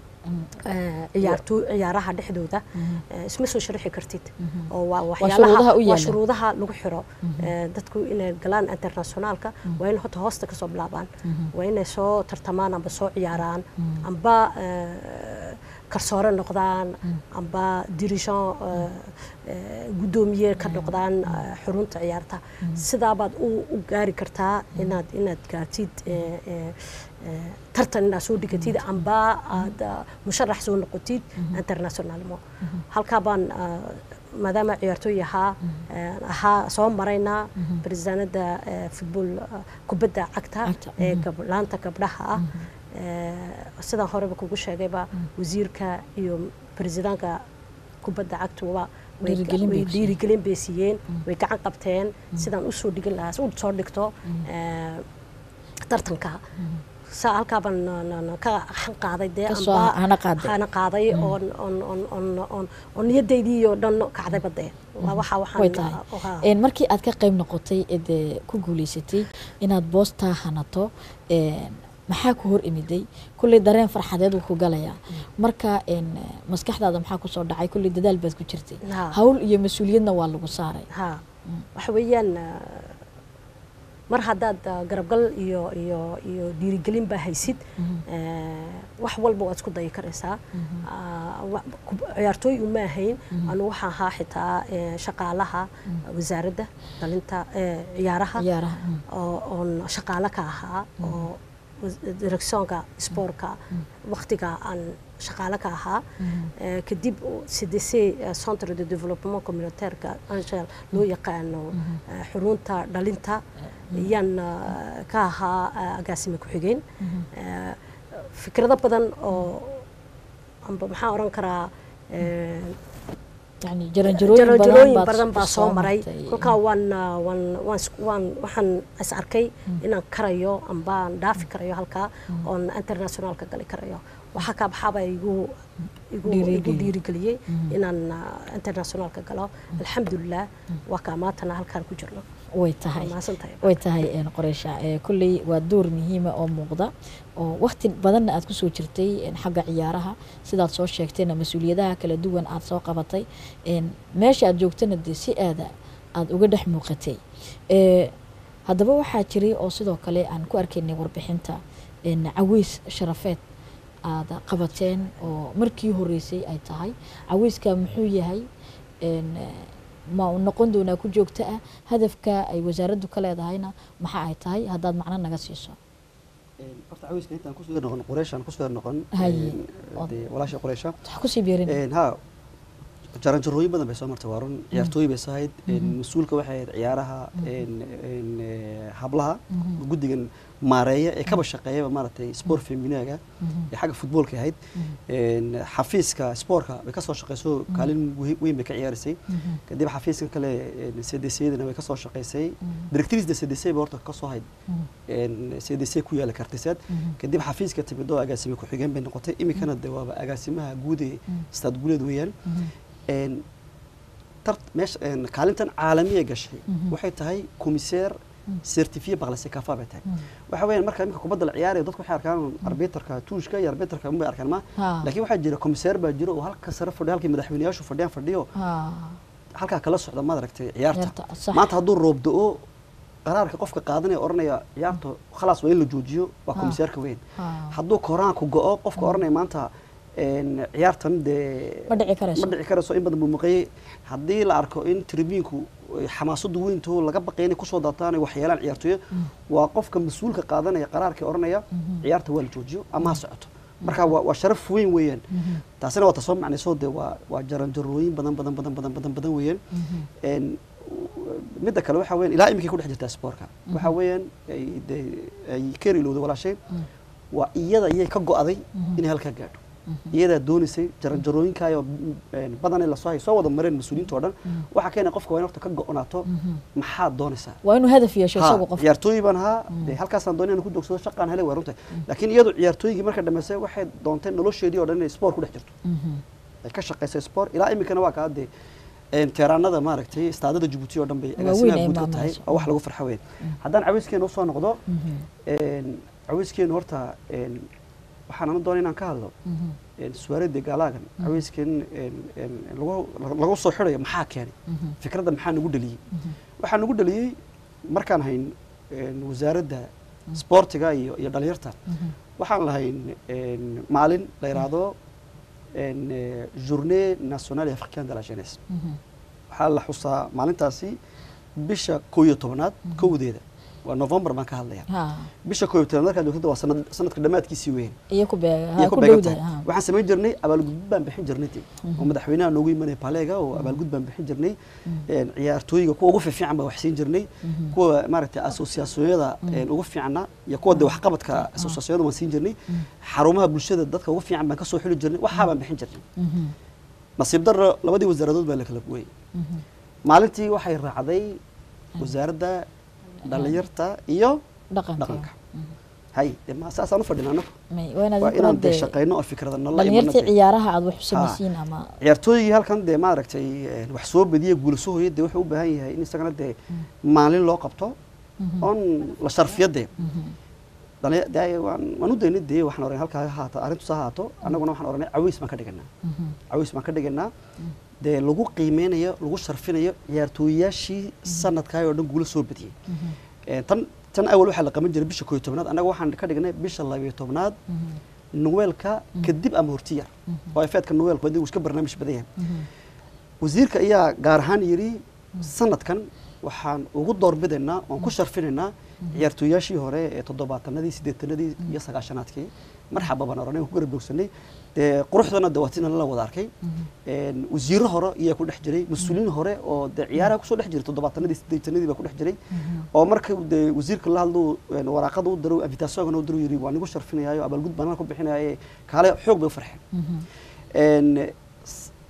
eh, ciyaartooy ciyaaraha dhexdooda eh, isma soo sharaxi kartid oo waa shuruudaha waxyaalaha u waa yaala. shuruudaha lagu xiro Eh, dadku inay galaan internationaalka waa in horta hoosta kasoo bilaabaan waa inay soo tartamaan amba soo ciyaaraan amba eh, karsoore noqdaan amba dirigeant eh, eh, guddoomiye ka noqdaan eh, xurunta ciyaarta sidaabaad u u gaari kartaa inaad inaad gaartid eh, eh, eh, tartan inaad soo dhigatid amba aad ah, musharax soo noqotid internationalmo halkaa baan ah, maadaama ciyaartooy ahaa eh, ahaa soo marayna baresidaanada eh, futbool ah, kubadda cagta Cagta, ee gab- laanta gabdhaha ah Eh, sidaan horeba kugu sheegayba wasiirka iyo baresidaanka kubadda cagtuba way ga- Dhiirigelin bay way ku siiyeen. dhiirigelin bay siiyeen way gacan qabteen sidaan u soo dhigin lahaa u soo dhigto eh, tartanka saa halkaa baan na- na- na ka xan qaaday dee Ka soo amba- hana qaaday. hana qaaday oon oon oon oon oon oon niyadaydii oo dhan kacdayba dee waa waxa waxaan way tahay ah, ah, Een, markii aad ka qayb noqotay ee dee ku guuleysatay inaad boostaa hanato een, maxaa ku hor imiday kulley dareen farxadeed wuu ku galayaa marka een, maskaxdaada maxaa kusoo dhacay kulley dadaal baad ku jirtay Ha. hawl iyo mas-uuliyadna waa lagu saaray ها waxa weeyaan ah, mar haddaad ah, garabgal iyo iyo iyo dhiirigelin baa haysid eh, wax walba waad isku dayi karaysaa Ah, wa- kub- ciyaartooy uma ahayn anu waxaan ahaa xitaa eh, shaqaalaha wasaaradda dhalinta eh, ciyaaraha ciyaaraha mm. oo oon shaqaale ka ahaa oo was- directionka sportka waqtiga aan shaqaale ka ahaa Eh, kadib cdc eh, centre de développement communautaireka angel loo yaqaano eh, xurunta dhalinta ayaan ah, ka ahaa ah, agaasime ku-xigeen Eh, fikrado badan oo amba maxaan oran karaa eh, yani jaranjarooyin badan jaranjarooyin baad badan baa soo maray martay. kolkaa waan ah, waan waan is- waan waxaan is arkay inaan karayo ambaan dhaafi karayo halkaa oon internationalka gali karayo waxaa kaa baxaaba igu igu igu Dhiirigeliyey. dhiirigeliyey inaan ah, internationalka galo alxamdulilah waa kaa maantana halkaan ku jirno way tahay Waa mahadsantahay. way tahay een, qoreysha ee, kolley waa door muhiima oo muuqda oo waqti badanna aad kusoo jirtay een, xagga ciyaaraha sidaad soo sheegtayna mas-uuliyadaha kala duwan aad soo qabatay een, meesha aad joogtana dee si aada aad uga dhex muuqatay Ee, haddaba waxaa jiray oo sidoo kale aan ku arkaynay warbixinta een, caweys sharafeed aad qabateen oo markii horeysay ay tahay caweyska muxuu yahay een, ma uu noqon doonaa ku joogto ah hadafka ay wasaaraddu ka leedahayna maxa ay tahay haddaad macno naga siiso horta cawiska intaan kusoo noqon qureyshaan kusoo noqon Haye. dee walaasha qureysha wax kusii beerin ha jaranjarooyin badan bay soo martay waa run ciyaartooy bay soo ahayd mas-uulka waxay ahayd ciyaaraha een- een, eh, hablaha guddigan maareeya ee kaba shaqeeyaba maaragtay sport feminaga ee xagga futboolka ahayd Een, xafiiska spoortka bay kasoo shaqeyso kaalin weyn- weyn bay ka ciyaarisay kadib xafiiska kale cdcdana way kasoo shaqeysay directrice de cdc bay horta kasoo hayd cdc ku yaala kartiseed kadib xafiiska timid oo agaasime ku-xigeen bay noqotay iminkana de waaba agaasimaha guud ee staad guuleed weeyaan Een, tart meesha een, kaalintan caalamiya gashay waxay tahay commissaire certifié par la CECAFA bay tahay waxa weeyaan marka iminka kubadda la ciyaarayo dadku waxay arkaan arbiterka tuushka iyo arbiterka unbay arkaan ma Ha. laakiin waxaa jira commissaire baa jiro oo halka sare fadhiyo halkii madaxweynayaashu fadhiyaan fadhiyo Ha, halkaa kala socda maad aragtay ciyaarta Ciyaarta, sax. maanta hadduu roob da-o qaraarka qofka qaadanaya oranaya ciyaarta khalaas waa in la joojiyo waa Ha. komisaarka weyn ha. hadduu koraanku go-o qofka oranaya maanta een, ciyaartan dee ma dhici karayso ma dhici karayso in badan buu maqayay haddii la arko in tribinku xamaasadu weynto laga baqay inay kusoo daataan ay waxyeelaan ciyaartooyo waa qofka mas-uulka qaadanaya qaraarkii oranaya ciyaarta waa la joojiyo ama ha socoto marka waa waa sharaf weyn weeyaan taasina waa tasoo macnayso dee waa waa jaranjarooyin badan badan badan badan badan badan weeyaan Een, midda kale waxa weeyaan ilaa iminkay ku dhex jirtaa spoortka waxa weeyaan ay dee ay ka ilowday walaashay waa iyada iyay ka go'aday inay halkaa gaadho iyadaa doonaysay jaranjarooyinkaayo badan in lasoo hay soo wada mareen mas-uuliyiinta oo dhan waxaa keenay qofka waa in horta ka go'onaato maxaad doonaysaa waa inuu hadaf yeesho Ha, isagu qof ciyaartooy baan ahaa dee halkaasaan doonay inaan ku joogsado shaqaan helay waa runta laakiin iyadu ciyaartooygii marka dhammaysay waxay doonteen nolosheedii oo dhan inay sport ku dhex jirto ay ka shaqaysay sport ilaa iminkana waa kaa dee een, teeraanada maaragtay istaadada jabuuti oo dhan bay Waaweyn agaasimaha ay guud ka tahay maamulayso. oo wax lagu farxo weyn haddaan cawiskeena usoo noqdo een, cawiskeenu horta een, waxaan ana doonay inaan ka hadlo een, suwaarada gaalaagan cawiskeen een, een, lagu lagu soo xidhayo maxaa keenay fikradda maxaa nagu dhaliyey waxaa nagu dhaliyey markaan hayn een, wasaaradda sportiga iyo iyo dhalinyarta waxaan lahayn een, maalin la yidhaahdo een, eh, journée nationale africaine de la jeunesse waxaa la xusaa maalintaasi bisha koo iyo tobanaad kowdeeda waa november baan ka hadlaya ha bisha koo iyo tobanaad markaad joogtada waa sanad sanadka dhammaadkiisii weyn iyo ku beega iyo ha ku ku beegan dhowdahay tahay ha waxaan samayn jirnay abaalgudbid baan bixin jirnay dee oo madaxweynaha noogu imanaya paleega oo abaalgud baan bixin jirnay een, ciyaartooyga kuwa ugu fiifiican baa wax siin jirnay kuwa maaragtay asosiyaasiyada ugu fiicna iyo kuwa de waxqabadka asosiyaasiyada waan siin jirnay xarumaha bulshada dadka ugu fiican baan kasoo xuli jirnay waxaa baan bixin jirnay nasiib darro labadii wasaaradood baa la kala gooyey maalintii waxay raacday wasaaradda dhalinyarta iyo dhaqanka dhaqanka hay dee ma saasaan u fadhina anagu may waa inaad waa idinkuna inaan dee dee shaqayno oo fikrada nala dhalinyartii imanade ciyaaraha aad wax u samaysiin ama ciyaartooygii halkan dee maaragtay een, wax soo badiya guulasoo hoya dee wuxuu u baahan yahay in isagana dee maalin loo qabto oon la sharfiyo dee dhali- dee waan waan u daynay dee waxaan oranay halkaa ha haato arrintus ha haato annaguna waxaan oranay cawiis baan ka dhiganaa cawiis baan ka dhiganaa dee lagu qiimeynayo lagu sharfinayo ciyaartooyayaashii sanadkaa oo dhan guulo soo badiyey Een, tan tan awal waxaa la qaban jiray bisha koo iyo tobnaad annaga waxaan ka dhignay bisha labiyo tobnaad nuweelka kadib ama hortiyar oo efeedka nuweelka wadii uu iska barnaamij badan yahay wasiirka ayaa gaar ahaan yidhi sanadkan waxaan ugu doorbidaynaa oon ku sharfinaynaa ciyaartooyaashii hore ee toddobaatanadii siddeetanadii iyo sagaashanaadkii marxaba baan oranay waan ku garabjoogsanay dee quruxdana de waatina la wada arkay Een, wasiiro hore iyaa ku dhex jiray mas-uuliyiin hore oo dee ciyaaraha kusoo dhex jiray toddobaatanadii siddeetanadii baa ku dhex jiray oo marka dee wasiirka la hadlo een, waraaqada u daro invitationka u daro yidhi waan igu sharfinayaayo abaalgud baan ku bixinayaaye kaale xoog bay u farxeen Een, s-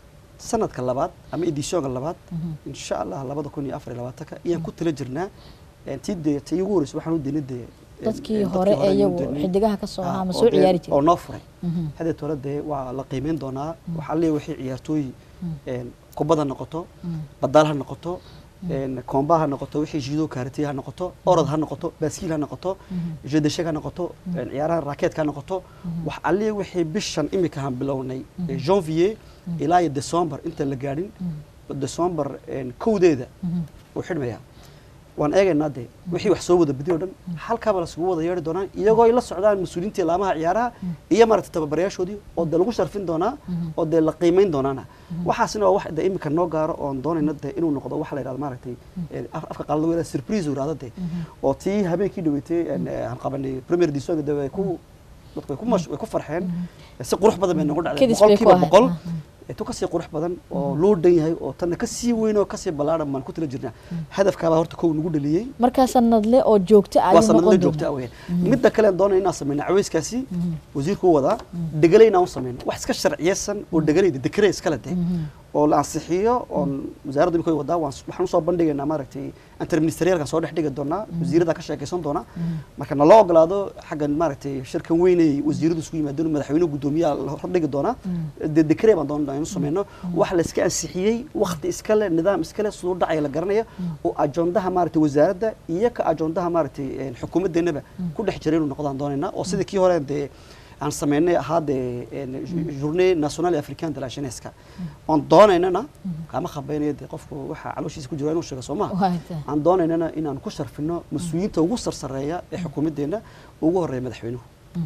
sanadka labaad ama editionka labaad insha allah labada kun iyo afar iyo labaatanka ayaan ku tala jirnaa een, tii dee tii ugu horreysay waxaan u daynay dee een, dadkii een, hore ee ayaan u iyagu daynay. xidigaha ka soo Ah, ahaa ma oo soo dee- ciyaari oo jiray noo furay Mhm. hadeet hore dee waa la qiimeyn doonaa waxaa leeyahay wixii ciyaartooy een, kubad ha noqoto badaal ha noqoto een, koomba ha noqoto wixii jido kaarati ha noqoto orod ha noqoto baaskiil ha noqoto jedesheg ha noqoto een, ciyaaraha raakeetka ha noqoto wax alliya wixii bishan imika han bilownay ee janvier ilaa iyo december inta la gaadhin december een, kowdeeda uu xidhmayaa waan eegaynaa dee wixii wax soo wada bedi o dhan halkaaba lasugu wada yeedhi doonaa iyagoo ay la socdaan mas-uuliyiintii laamaha ciyaaraha iyo maaragtay tababarayaashoodii oo dee lagu sharfin doonaa oo dee la qiimeyn doonaana waxaasina waa wax dee imika noo gaaro oon doonayna dee inuu noqdo waxa la yidhahdo maaragtay ee, af- afka qaalada weela surprise uu yidhahdo dee oo tii habeenkii dhaweetay een, ee, aan qabanay premier divisionka dee way ku dadku way ku mash- way ku farxeen si qurux badan bay noogu dhacday Kedis bay ku boqolkiiba ahayd. boqol Ah, tu kasii qurux badan oo loo dhan yahay oo tanna kasii weyn oo kasii ballaaran baan ku tala jirnaa hadafkaabaa horta kow nagu dhaliyey markaa sanadle oo joogto ah waa ayuu sanadla noqon joogta doonaa aweyaan midda kale aan doonayna inaan sameyno caweyskaasi wasiirku u wadaa dhegalay inaan u sameyno wax iska sharciyeysan oo dhegalayda dekare iskale de oo la ansixiyo oon wasaaradda imika wadaa waan waxaan usoo bandhigaynaa maaragtay interministerialkan soo dhex dhigi doonaa wasiirada ka sheekaysan doona marka naloo ogolaado xaggan maaragtay shirkan weynay wasiiradu isku yimaadeen madaxweyne guddoomiyaha la hordhigi doonaa dee dekare baan doonaa inuu sameyno wax la iska ansixiyey wakti iskale nidaam iskale siduu dhacaya la garanaya oo ajoondaha maaragtay wasaaradda iyo ka ajoondaha maaragtay een, xukuumaddeenaba ku dhex jiray inuu noqdaan doonaynaa oo sidii kii hore dee aan sameynay ahaa dee een, journée nationale et africaine de la jeunesse oon doonaynana kama khabeynaya dee qofku waxa calooshiisa ku jira inuu sheego soo maha Waa tahay. aan doonaynana inaan ku sharfino mas-uuliyiinta ugu sarsareeya ee xukuumaddeenna ugu horeeya madaxweynuhu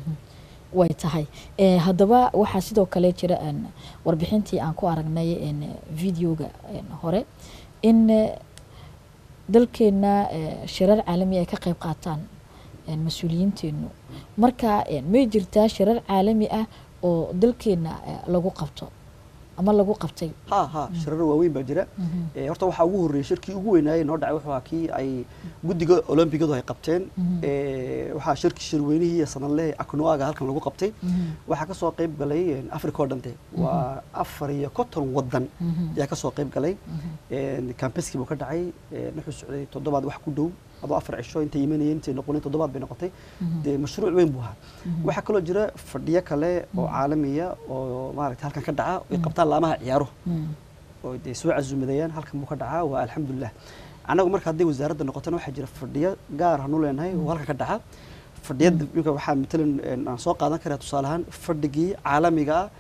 way tahay Eh, haddaba waxaa sidoo kale jira een, warbixintii aan ku aragnay een, videoga een, hore in eh, dalkeena eh, shirar caalami ay ka qayb qaataan een, mas-uuliyiinteenu marka een, may jirtaa shirar caalami ah oo dalkeena eh, lagu qabto ama lagu qabtay ha ha shirar waaweyn baa jira Eh, horta waxaa ugu horreeyey shirkii ugu weynaayey noo dhacay wuxuu ahaa kii ay guddiga olombigadu ay qabteen Eh, waxaa shirkii shirweynihii iyo sanadleh aknoaga halkan lagu qabtay waxaa ka soo qayb galay een, africa oo dhan de waa afar iyo konton wadan ayaa ka soo qayb galay Een, campeski buu ka dhacay een, wuxuu socday toddobaad wax ku dhow adoo afar cisho intay imanayeen intay noqoneen toddobaad bay noqotay dee mashruuc weyn buu ahaa waxaa kaloo jira fadhiyo kale oo caalamiya oo maaragtay halkan ka dhaca ay qabtaan laamaha ciyaaruhu oo dee soo casuumadayaan halkan buu ka dhacaa waa alxamdulilah annagu marka haddii wasaaradda noqotona waxaa jira fadhiyo gaar hanu leenahay oo halkan ka dhaca fadhiyada imika waxaa matalan een, aan soo qaadan karaa tusaale ahaan fadhigii caalamiga ah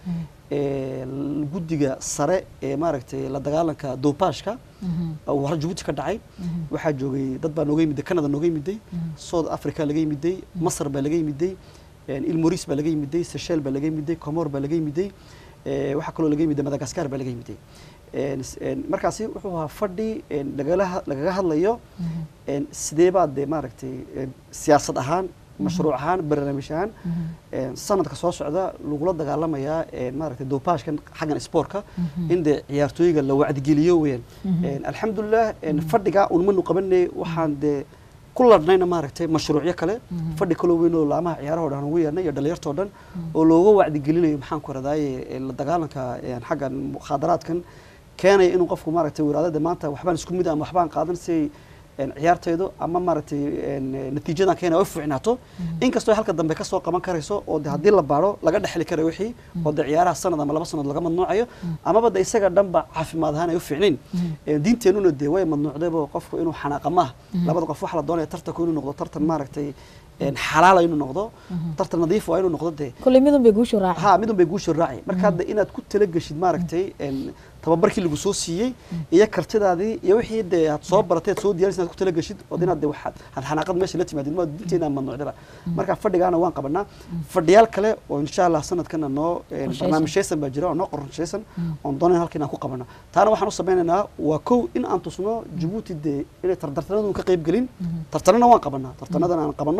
ee l- guddiga sare ee maaragtay la dagaalanka doopaashka oo hore jabuuti ka dhacay waxaa joogay dad baa nooga yimiday canada nooga yimiday south africa laga yimiday masar baa laga yimiday een, ilmoris baa laga yimiday seychel baa laga yimiday comor baa laga yimiday ee, waxaa kaloo laga yimiday madagascar baa laga yimiday Een, s- een, markaasi wuxuu ahaa fadhi een, lagala ha- lagaga hadlayo een, sidee baa dee maaragtay een, siyaasad ahaan mashruuc ahaan barnaamij ahaan een, sanadka soo socda lagula dagaalamayaa een, maaragtay doopaashkan xaggan sportka in dee ciyaartooyga la wacdigeliyo weyaan Een, alxamdulilah een, fadhigaa unmanu qabanay waxaan dee ku ladhnayna maaragtay mashruucyo kale fadhi kaloo weyn oo laamaha ciyaaraha oo dhan ugu yeernay iyo dhalinyartoo dhan oo looga wacdigelinayo maxaan ku radaaye la dagaalanka een, xaggan mukhaadaraadkan keenaya inuu qofku maaragtay wiraadada maanta waxbaan isku mid ah ama waxbaan qaadan si een, ciyaartaydu ama maaragtay een, natiijadan keenaya ay u fiicnaato inkastoo ay halka dambe ka soo qaban karayso oo de haddii la baaro laga dhexli karayo wixii oo de ciyaaraha sanad ama laba sanad laga mamnuucayo amaba de isaga dhanba caafimaad ahaan ay u fiicnayn Een, diinteennuna dee way mamnuucdayba qofku inuu xanaaqa maaha labada qof waxa la doonaya tartanku inuu noqdo tartan maaragtay een, xalaala inuu noqdo tartan nadiif waa inuu noqdo dee kolley midun bay guushu raacay ha midun bay guusha raaci marka hadda inaad ku talageshid maaragtay een, tababarkii lagu soo siiyey iyo kartidaadii iyo wixii dee aad soo baratay aad soo diyaarisay inaad ku talageshid oo inaad dee waxaad had xanaaqad meesha la timaadid ma dinteena mamnuucdaba marka fadhigaana waan qabanaa fadhiyaal kale oo insha allah sanadkana noo een, Qorshaysan. barnaamijyaysan baa jira oo noo qorshaysan oon doonayn halka inaan ku qabano taana waxaan u sameynaynaa waa kow in aan tusno jabuuti dee inay tartartanadu ka qayb gelin tartanana waan qabanaa tartanadan aan qabanno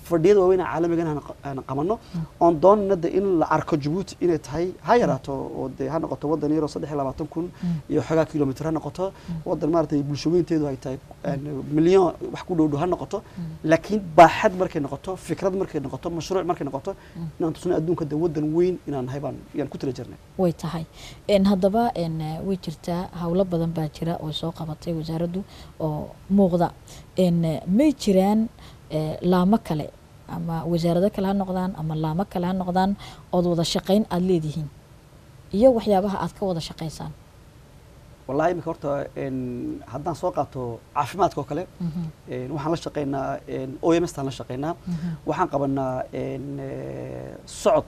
fadhiyada waaweyn ee caalamigan aan qa- aan qabanno oon doonana de in la arko jabuuti inay tahay ha yaraato oo de ha noqoto wadan yaroo saddex iyo labaatan kun iyo xogaa kilomitr ha noqoto wadan maaragtay bulshooyinteedu ay tahay een, milyan wax ku dhow dhow ha noqoto laakiin baaxad markay noqoto fikrad markay noqoto mashruuc markay noqoto inaan tusno adduunka de wadan weyn inaan nahay baan yaan ku tala jirnay way tahay Een, haddaba een, eh, way jirtaa howlo badan baa jira oo soo qabatay wasaaraddu oo muuqda Een, eh, may jiraan eh, laamo kale ama wasaarado kale ha noqdaan ama laamo kale ha noqdaan ood wada shaqayn aada leedihiin iyo waxyaabaha aad ka wada shaqaysaan wallahi imika horta een, haddaan soo qaato caafimaadka oo kale een, waxaan la shaqaynaa een, OMS taan la shaqaynaa waxaan qabanaa een, eh, socod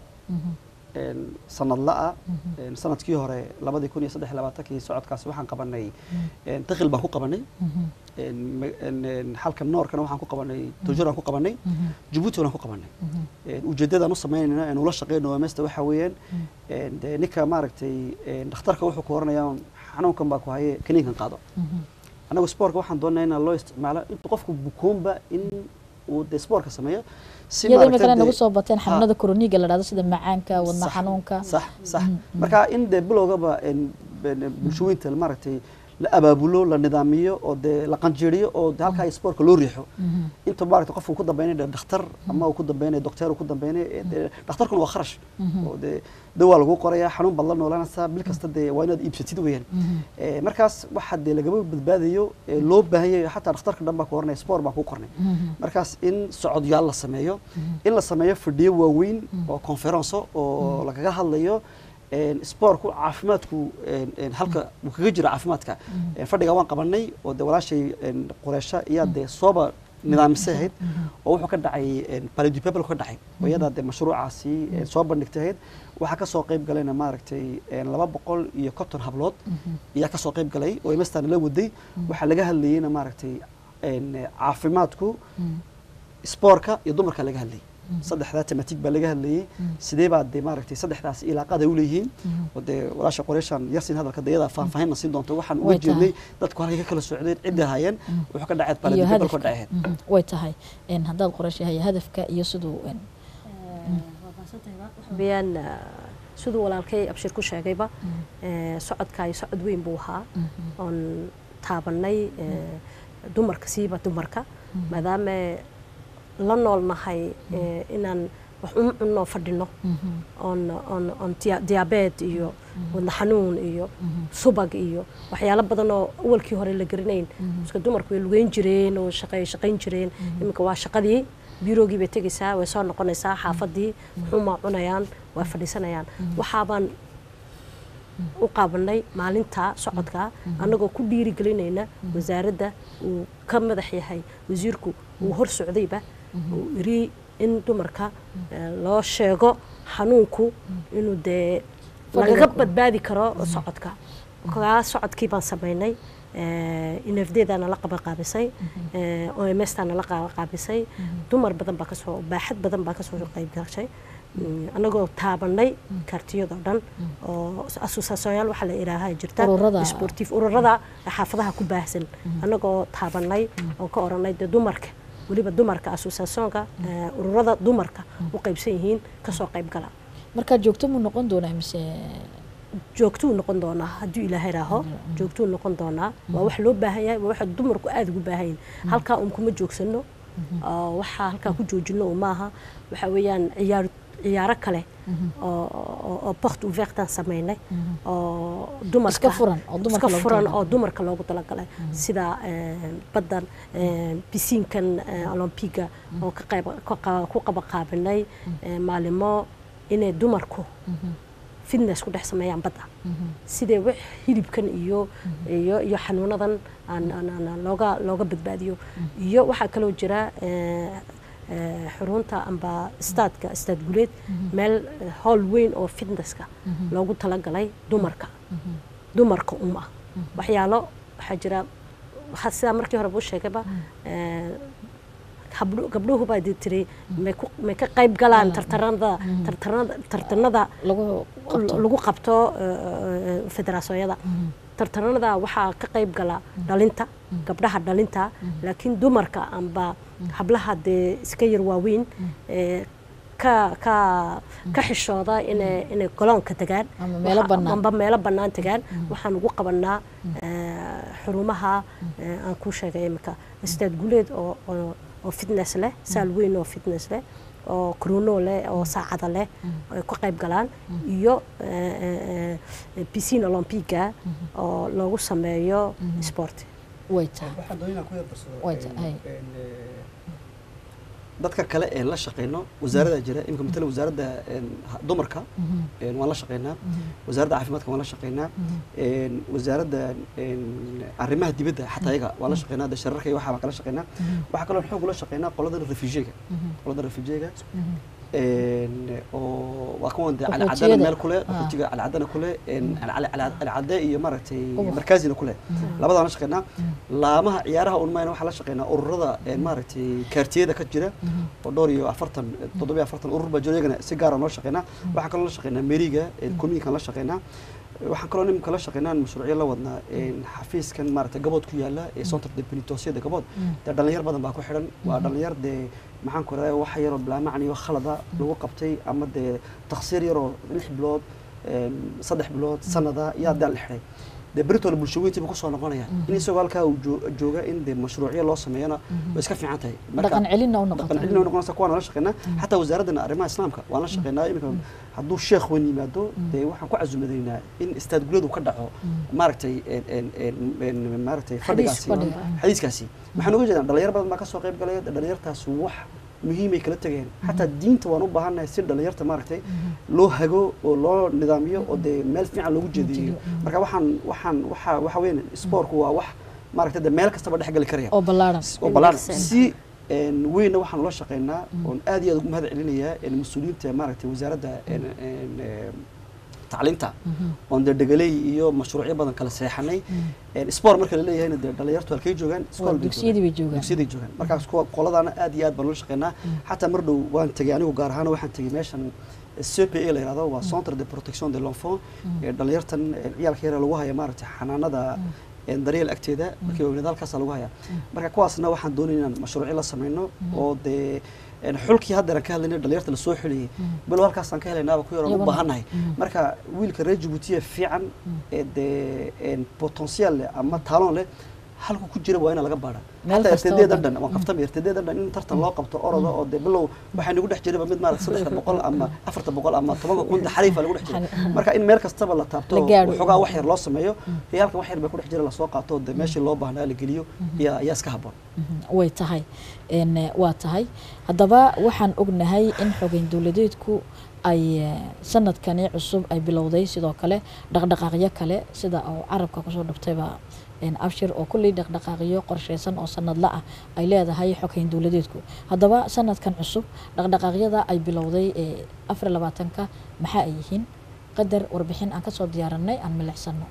een, sanadla ah een, sanadkii hore labadii kun iyo saddex iyo labaatankii socodkaasi waxaan qabanay een, dakhil baan ku qabanay een, ma- een, een, xalka noorkana waxaan ku qabanay tujuraan ku qabanay jabuuti waan ku qabanay Een, ujeeddadaan u samaynayna aan ula shaqeyno OMSta waxaa weeyaan een, dee ninka maaragtay een, dhakhtarka wuxuu ku oranayaa xanuunkan baa ku haye kaniinkan qaado anagu spoortka waxaan doonaa in loo isticmaalo inta qofku bukoonba in uu dee spoortka sameeyo si iyadoo maaragtay imikana dee- nagu soo bateen Ha. xanuunada koroniiga la dhahdo sida macaanka wadna Sax, xanuunka sax sax marka in dee bilowgaba een, een, bulshooyinta maaragtay la abaabulo la nidaamiyo oo dee la qanjiiriyo oo dee halkaa spoortka loo riixo inta maaragtay qofku ku dambeynay dee dhakhtar ama uu ku dambeynay docteer uu ku dambeynay ee dee dhakhtarkuna waa kharash oo dee dawaa lagu qorayaa xanuun baad la noolanaysaa bil kasta dee waa inaad iibsatid weeyaan Ee, markaas waxaa dee lagama badbaadayo ee loo baahan yahay xataa dhakhtarka dhan baa ku oranaya sport baan ku qornay markaas in socodyaal la sameeyo in la sameeyo fadhiyo waaweyn oo conferenco oo lagaga hadlayo een, sportku caafimaadku een, een, halka uu kaga jiro caafimaadka Een, fadhiga waan qabanay oo dee walaashay een, qureysha iyaa dee sooba nidaamisay ahayd oo wuxuu ka dhacay een, palais du peuple ka dhacay oo iyadaa dee mashruucaasi een, soo bandhigtay ahayd waxaa ka soo qayb galayna maaragtay een, laba boqol iyo konton hablood ayaa ka soo qayb galay oo imastaan la waday waxaa laga hadlayeyna maaragtay een, caafimaadku spoorka iyo dumarka laga hadlayay saddexdaa tematig baa laga hadlayay sidee baa dee maaragtay saddexdaas ilaaqada u leeyihiin oo dee walaasha qoreyshan yasin hadalka dee iyadaa faahfaahinna siin doonto waxaan uga Way tahay. jeednay dadku halkay ka kala socdeen cidda hayeen wuxuu ka dhaceed iyo palais du peuple ka hadafka dhaceed Mhm. way tahay Een, haddaad qorash yahay hadafka iyo siduu een, biyaan siduu walaalkay abshir ku sheegayba ee, socodkaayo socod weyn buu ahaa oon taabanay ee, dumarka siiba dumarka maadaama la nool nahay ee, inaan wax un cunno fadhino oon oon oon dia- diabeed iyo wadna xanuun iyo subag iyo waxyaalo badan oo awalkii hore la garanayn iska dumarku way lugeyn jireen oo shaqay shaqayn jireen iminka waa shaqadii biroogii bay tegaysaa way soo noqonaysaa xaafadii xumaa cunayaan way fadhiisanayaan waxaabaan u qaabanay maalinta socodka annagoo ku dhiirigelinayna wasaaradda uu ka madax yahay wasiirku uu hor socdayba uu iri in dumarka eh, loo sheego xanuunku inuu dee Fadhiga lagaga ku- badbaadi karo socodka kaa socodkii baan samaynay inafdeedaana la qabaqaabisay omstaana la qabaqaabisay dumar badan baa kasoo baaxad badan baa kasoo qayb gashay Mm, annagoo taabanay kaartiyadoo dhan oo asusaasooyaal waxaa la idhaahaa jirta Ururada. sportif ururada xaafadaha ku baahsan annagoo taabanay oo ka oranay dee dumarka weliba dumarka asusaasyoonka eh, ururada dumarka u qaybsan yihiin kasoo qayb gala markaa joogto muu noqon doonaa mise joogtuu noqon doonaa hadduu ilaahay raaho joogtuu noqon doonaa waa wax loo baahan yahay waa waxa dumarku aada ugu baahan yihin halkaa un kuma joogsano oo waxaa halkaa ku joojino un maaha waxa weeyaan ciyaar ciyaaro kale oo oo- oo porte ouvertan samaynay oo dumarka Iska furan, oo dumarka iska loogu furan talagalay. oo dumarka loogu talagalay sida eh, baddan eh, bisiinkan eh, olompiga oo ka qayb ka qa- ku qabaqaabinay eh, maalimo inay dumarku fitness ku dhex sameeyaan badda sidee wax hilibkan iyo iyo iyo xanuunadan aan aan- aan looga looga badbaadiyo iyo waxaa kaloo jira eh, eh, xarunta amba staadka staad guleed meel eh, howl weyn oo fitnesska loogu talagalay dumarka dumarka um ah waxyaalo waxaa jira waxaa sidaa markii hore buu sheegayba eh, habdho- gabdhuhu baa dii tiri may ku- may ka qayb galaan tartaranada tartaranada tartanada lagu qabto lagu qabto eh, federaasooyada tartanada waxaa ka qayb gala dhalinta gabdhaha dhalinta laakiin dumarka amba hablaha dee iska yar waaweyn ee, ka ka ka xishooda inay inay goloonka tagaan Ama meelo Waxa- bannaan. amba meelo bannaan tagaan waxaan ugu qabanaa ee, xurumaha ee, aan kuu sheegay imika istaad guleed oo oo oo fitness leh saal weyn oo fitness leh oo kruno leh oo saacada leh ay ku qayb galaan iyo ee, ee, ee, piscine olympiga oo loogu sameeyo sport way tahay waxaan doonayna ku yar darsado Way tahay. een, een, ee, dadka kale ee la shaqeyno wasaaradda jira imika matala wasaaradda een, ha- dumarka een, waan la shaqeynaa wasaaradda caafimaadka waan la shaqeynaa een, wasaaradda een, arrimaha dibadda xataa iyaga waan la shaqeynaa de shararka iyo waxaa baan kala shaqeynaa waxaa kaloo xoog ula shaqeynaa qoladan refugeega qoladan refugeega een, oo waa kuwan de Qaxootiyada. calcadana meel kule Ah. qaxootiga calcadana kule een, calcal- calcal- calcade iyo maaragtay Ubax. markaazina kule labadaan la shaqeynaa laamaha ciyaaraha unmayna waxaa la shaqeynaa ururada een, maaragtay kaartiyada ka jira oo dhowr iyo afartan toddobiyo afartan urur baa jiro iyagana si gaara noo shaqeynaa waxaa kaloo la shaqeynaa meriga communikan la shaqeynaa waxaan kaloo nimanka la shaqeynaa mashruucyo la wadnaa een, xafiiskan maaragtay gabood ku yaala ee centre de penitentiaryada gabood dee dhalinyar badan baa ku xidhan waa dhalinyar dee maxaan ku radaa wax yaroo bilaamacni iyo khalada lagu qabtay ama dee taksiir yaroo lix bilood een, saddex bilood sanada yaa dee la xidhay dee beritoola bulshaweyntiiba kusoo noqonaya in isagoo halkaa uu joo- jooga in dee mashruucyo loo sameeyana way iska fiican tahay Marka- dhaqan celinna u dhaqan noqota celin way noqonaysa kuwaan la shaqeynaa xataa wasaaradana arrimaha islaamka waan la shaqeynaa iminka hadduu sheekh weyn yimaado dee waxaan ku casuumadaynaa in istaad guladu ka dhaco maaragtay een- een- een- een- maaragtay fadhigaasi fadhiga. xadiiskaasi waxaan uga jeedaa dhalinyar badan baa ka soo qayb galaya dhalinyartaas wax muhiimay kala tegeen xataa diinta waan u baahannahay si dhalinyarta maaragtay loo hago oo loo nidaamiyo oo dee meel fiican loogu jeediyo marka waxaan waxaan waxa waxa weyn spoortku waa wax maaragtay dee meel kastaba dhex gali karaya oo ballaaran oo ballaan Wanaagsan. si een, weynna waxaan ula shaqeynaa oon aad iyo aad ugu mahad celinayaa een, mas-uuliyiinta maaragtay wasaaradda een, een, een, tacliinta oon dee dhegaley iyo mashruucyo badan kala seexanay Een, sport marka la leeyahayna dee dhalinyartu halkay joogaan waa iskool bay dugsiyadii bay joogaan dugsiyaday joogaan markaas kuwa qoladaana aad iyo aad baan ula shaqeynaa xataa mar dhow waan tegey anigu gaar ahaan waxaan tegey meeshan CPA la yihahdo waa Centre de Protection de l'Enfant ee dhalinyartan ee ciyaalka yar lagu haya maaragtay xanaanada een, daryeel agteeda markii weynaad halkaasa lagu hayaa marka kuwaasna waxaan doonaya inaan mashruucyo la sameyno oo dee een, xulkii haddeeran ka hadlaynay dhalinyarta lasoo xuliyey bilow halkaasaan ka helaynaaba ku yaroon u Iyaguna- baahannahay marka wiilka reer Djibouti fiican ee dee een, potential leh ama talon leh halku ku jira waa in laga baara Meel xataa kasta oo RTD dhan. dhan waan kaftama RTD dhan in tartan loo qabto oroda oo dee bilow waxaa nagu dhex jiraba mid maarata saddexda boqol ama afarta boqol ama tobanka kun xariifa lagu dhex jira marka in meel kastaba la taabto La gaadho. waxoogaa wax yar loo sameeyo riyaalka wax yar baa ku dhex jira lasoo qaato oo dee meeshii loo baahnaa la geliyo ayaa ayaa iska habboon way tahay een, eh, waa tahay haddaba waxaan ognahay in xogeyn dowladeedku ay eh, sanadkani cusub ay bilowday sidoo kale dhaqdhaqaaqyo kale sida oo carabka kusoo dhigtayba een, abshir oo kulley dhaqdhaqaaqyo qorsheysan oo sanadla ah ay leedahay xogeyn dowladeedku haddaba sanadkan cusub dhaqdhaqaaqyada ay bilowday ee afar iyo labaatanka maxaa ay yihiin qadar warbixin aan kasoo diyaaranay aan milicsano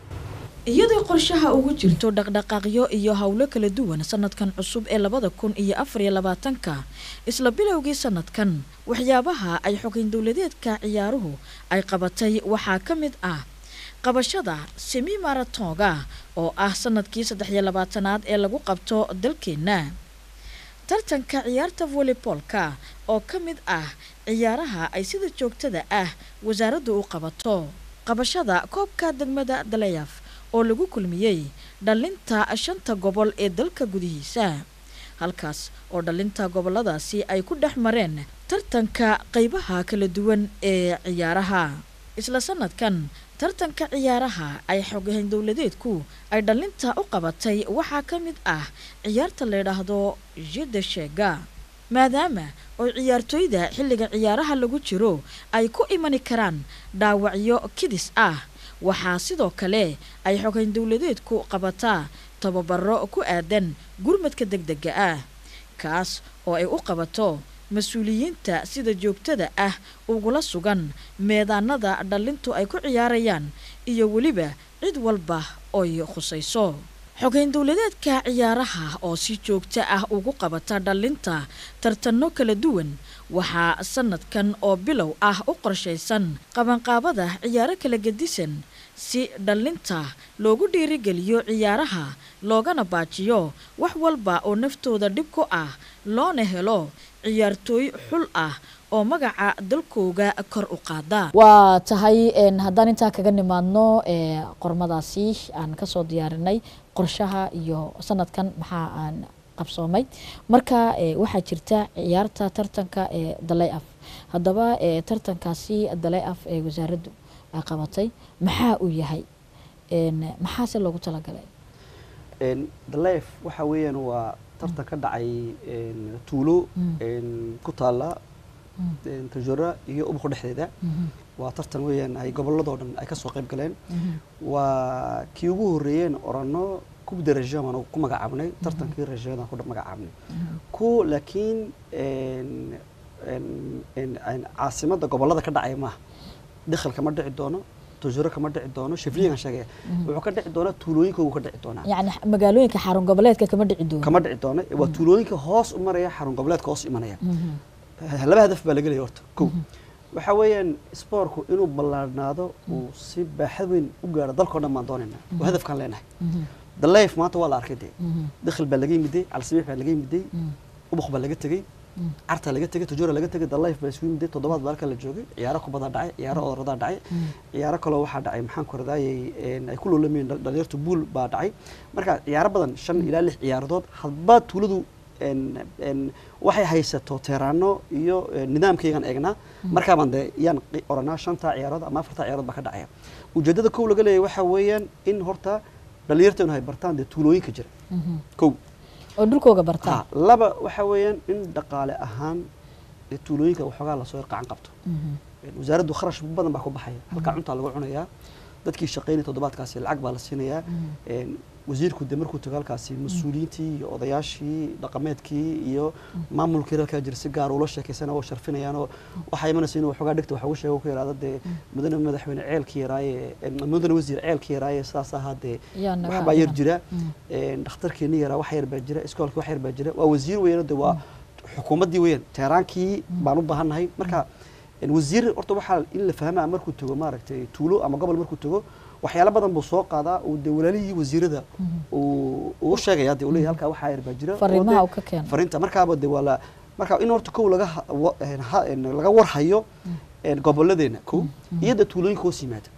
iyadoo qorshaha ugu jirto dhaqdhaqaaqyo iyo howlo kala duwan sanadkan cusub ee labada kun iyo afar iyo labaatanka isla bilowgii sanadkan waxyaabaha ay xogeyn dowladeedka ciyaaruhu ay qabatay waxaa ka mid ah qabashada semi maratonga oo ah sanadkii saddex iyo labaatanaad ee lagu qabto dalkeenna tartanka ciyaarta voleyboolka oo ka mid ah ciyaaraha ay sida joogtada ah wasaaraddu u qabato qabashada koobka degmada dalayaf oo lagu kulmiyey dhalinta shanta gobol ee dalka gudihiisa halkaas oo dhalinta goboladaasi ay ku dhex mareen tartanka qeybaha kala duwan ee ciyaaraha isla sanadkan tartanka ciyaaraha ay xogahayn dowladeedku ay dhalinta u qabatay waxaa ka mid ah ciyaarta la yidhaahdo jida sheega maadaama oo ciyaartooyda xilliga ciyaaraha lagu jiro ay ku imani karaan dhaawacyo kidis ah waxaa sidoo kale ay xogayn dowladeedku qabataa tababaro ku aadan gurmadka degdega ah kaas oo ay u qabato mas-uuliyiinta sida joogtada ah ugula sugan meedaanada dhalintu ay ku ciyaarayaan iyo weliba cid walba oy khusayso xogeyn dowladeedka ciyaaraha oo si joogto ah ugu qabata dhalinta tartanno kala duwan waxaa sanadkan oo bilow ah u qorshaysan qabanqaabada ciyaaro kala gedisan si dhallinta loogu dhiirigeliyo ciyaaraha loogana baajiyo wax walba oo naftooda dhib ku ah loona helo ciyaartooy xul ah oo magaca dalkooga kor u qaada waa tahay haddaan intaa kaga nimaadno qormadaasi aan kasoo diyaarinay qorshaha iyo sanadkan maxaa aan qabsoomay marka waxaa jirta ciyaarta tartanka ee dalay af haddaba tartankaasi dalay af ee wasaaraddu ay qabatay maxaa uu yahay maxaase loogu talagalay dalef waxa weeyaan waa tartan ka dhacay tuulo ku taala tajora iyo ubuqo dhexdeeda waa tartan weeyaan ay gobolladoo dhan ay kasoo qayb galeen waa kii ugu horreeyeen orano kubda rajo baan ku magacaabnay tartankii rajadan ku magacaabnay ku laakiin caasimadda gobollada ka dhacaya maaha dakhal kama dhici doono tajuro kama dhici doono shafliyan sheegaya wuxuu ka dhici doonaa tuulooyinka uu ka dhici doonaa yacni magaalooyinka xarun goboleedka kama dhici doono kama dhici doono waa tuulooyinka hoos u maraya xarun goboleedka hoos imanaya laba hadaf baa laga leeya horta kow waxa weeyaan spoorku inuu ballaarnaado uu si baaxad weyn u gaaro dalkao dhan baan doonaynaa waa hadafkaan leenahay daleyf maanta waa la arkay dee dakhil baa laga yimiday calsabiix baa laga yimiday ubuq baa laga tegey cartaa laga tegey tajora laga tegey daleyf baa isugu yimiday toddobaad baa halka la joogay ciyaaro kubadaa dhacay ciyaaro odoradaa dhacay ciyaaro kaloo waxaa dhacay maxaan ku radaayay ay ku loolamayeen dhalinyartu buul baa dhacay marka ciyaaro badan shan ilaa lix ciyaaradood hadba tuuladu waxay haysato teeraano iyo nidaamkaygan eegnaa markaabaan dee yaan oranaa shantaa ciyaarood ama afartaa ciyaarood baa ka dhacaya ujeeddada kow laga leeyahy waxaa weeyaan in horta dhalinyarteenu hay bartaan dee tuulooyinka jira kow oo dhulkooga bartaan laba waxaa weeyaan in dhaqaale ahaan dee tuulooyinka waxoogaa lasoo yarqacan qabto wasaaraddu kharash badan baa ku baxaya halkaa cuntaa lagu cunayaa dadkii shaqaynaya toddobaadkaasi lacag baa la siinayaa wasiirku de markuu tago halkaasi mas-uuliyiintii iyo odayaashii dhaqameedkii iyo maamulkii halkaa jira si gaar ula sheekaysana oo sharfinayaan oo waxaa imanaysa inuu waxoogaa dhigta wax ugu sheego ku yaraado dee mudane madaxweyne ceelkii yaraaye mudane wasiir ceelkii yaraaye saas ahaa dee waxbaa yar jira dhakhtarkeeni yaraa wax yar baa jira iskoolkii wax yar baa jira waa wasiir weeyaan de waa xukuumaddii weeyaan teeraankii baan u baahannahay marka wasiir horta waxaa in la fahmaa markuu tago maaragtay tuulo ama gobol markuu tago waxyaalo badan buu soo qaadaa uu dee walaalihii wasiirada uu ugu sheegaya dee uu leeyahay halkaa waxaa yar baa jira fariimaha uu ka keeno fariinta markaaba dee waa la marka in horta kow laga laga warhayo gobolladeena kow iyo dee tuulooyinka hoos yimaada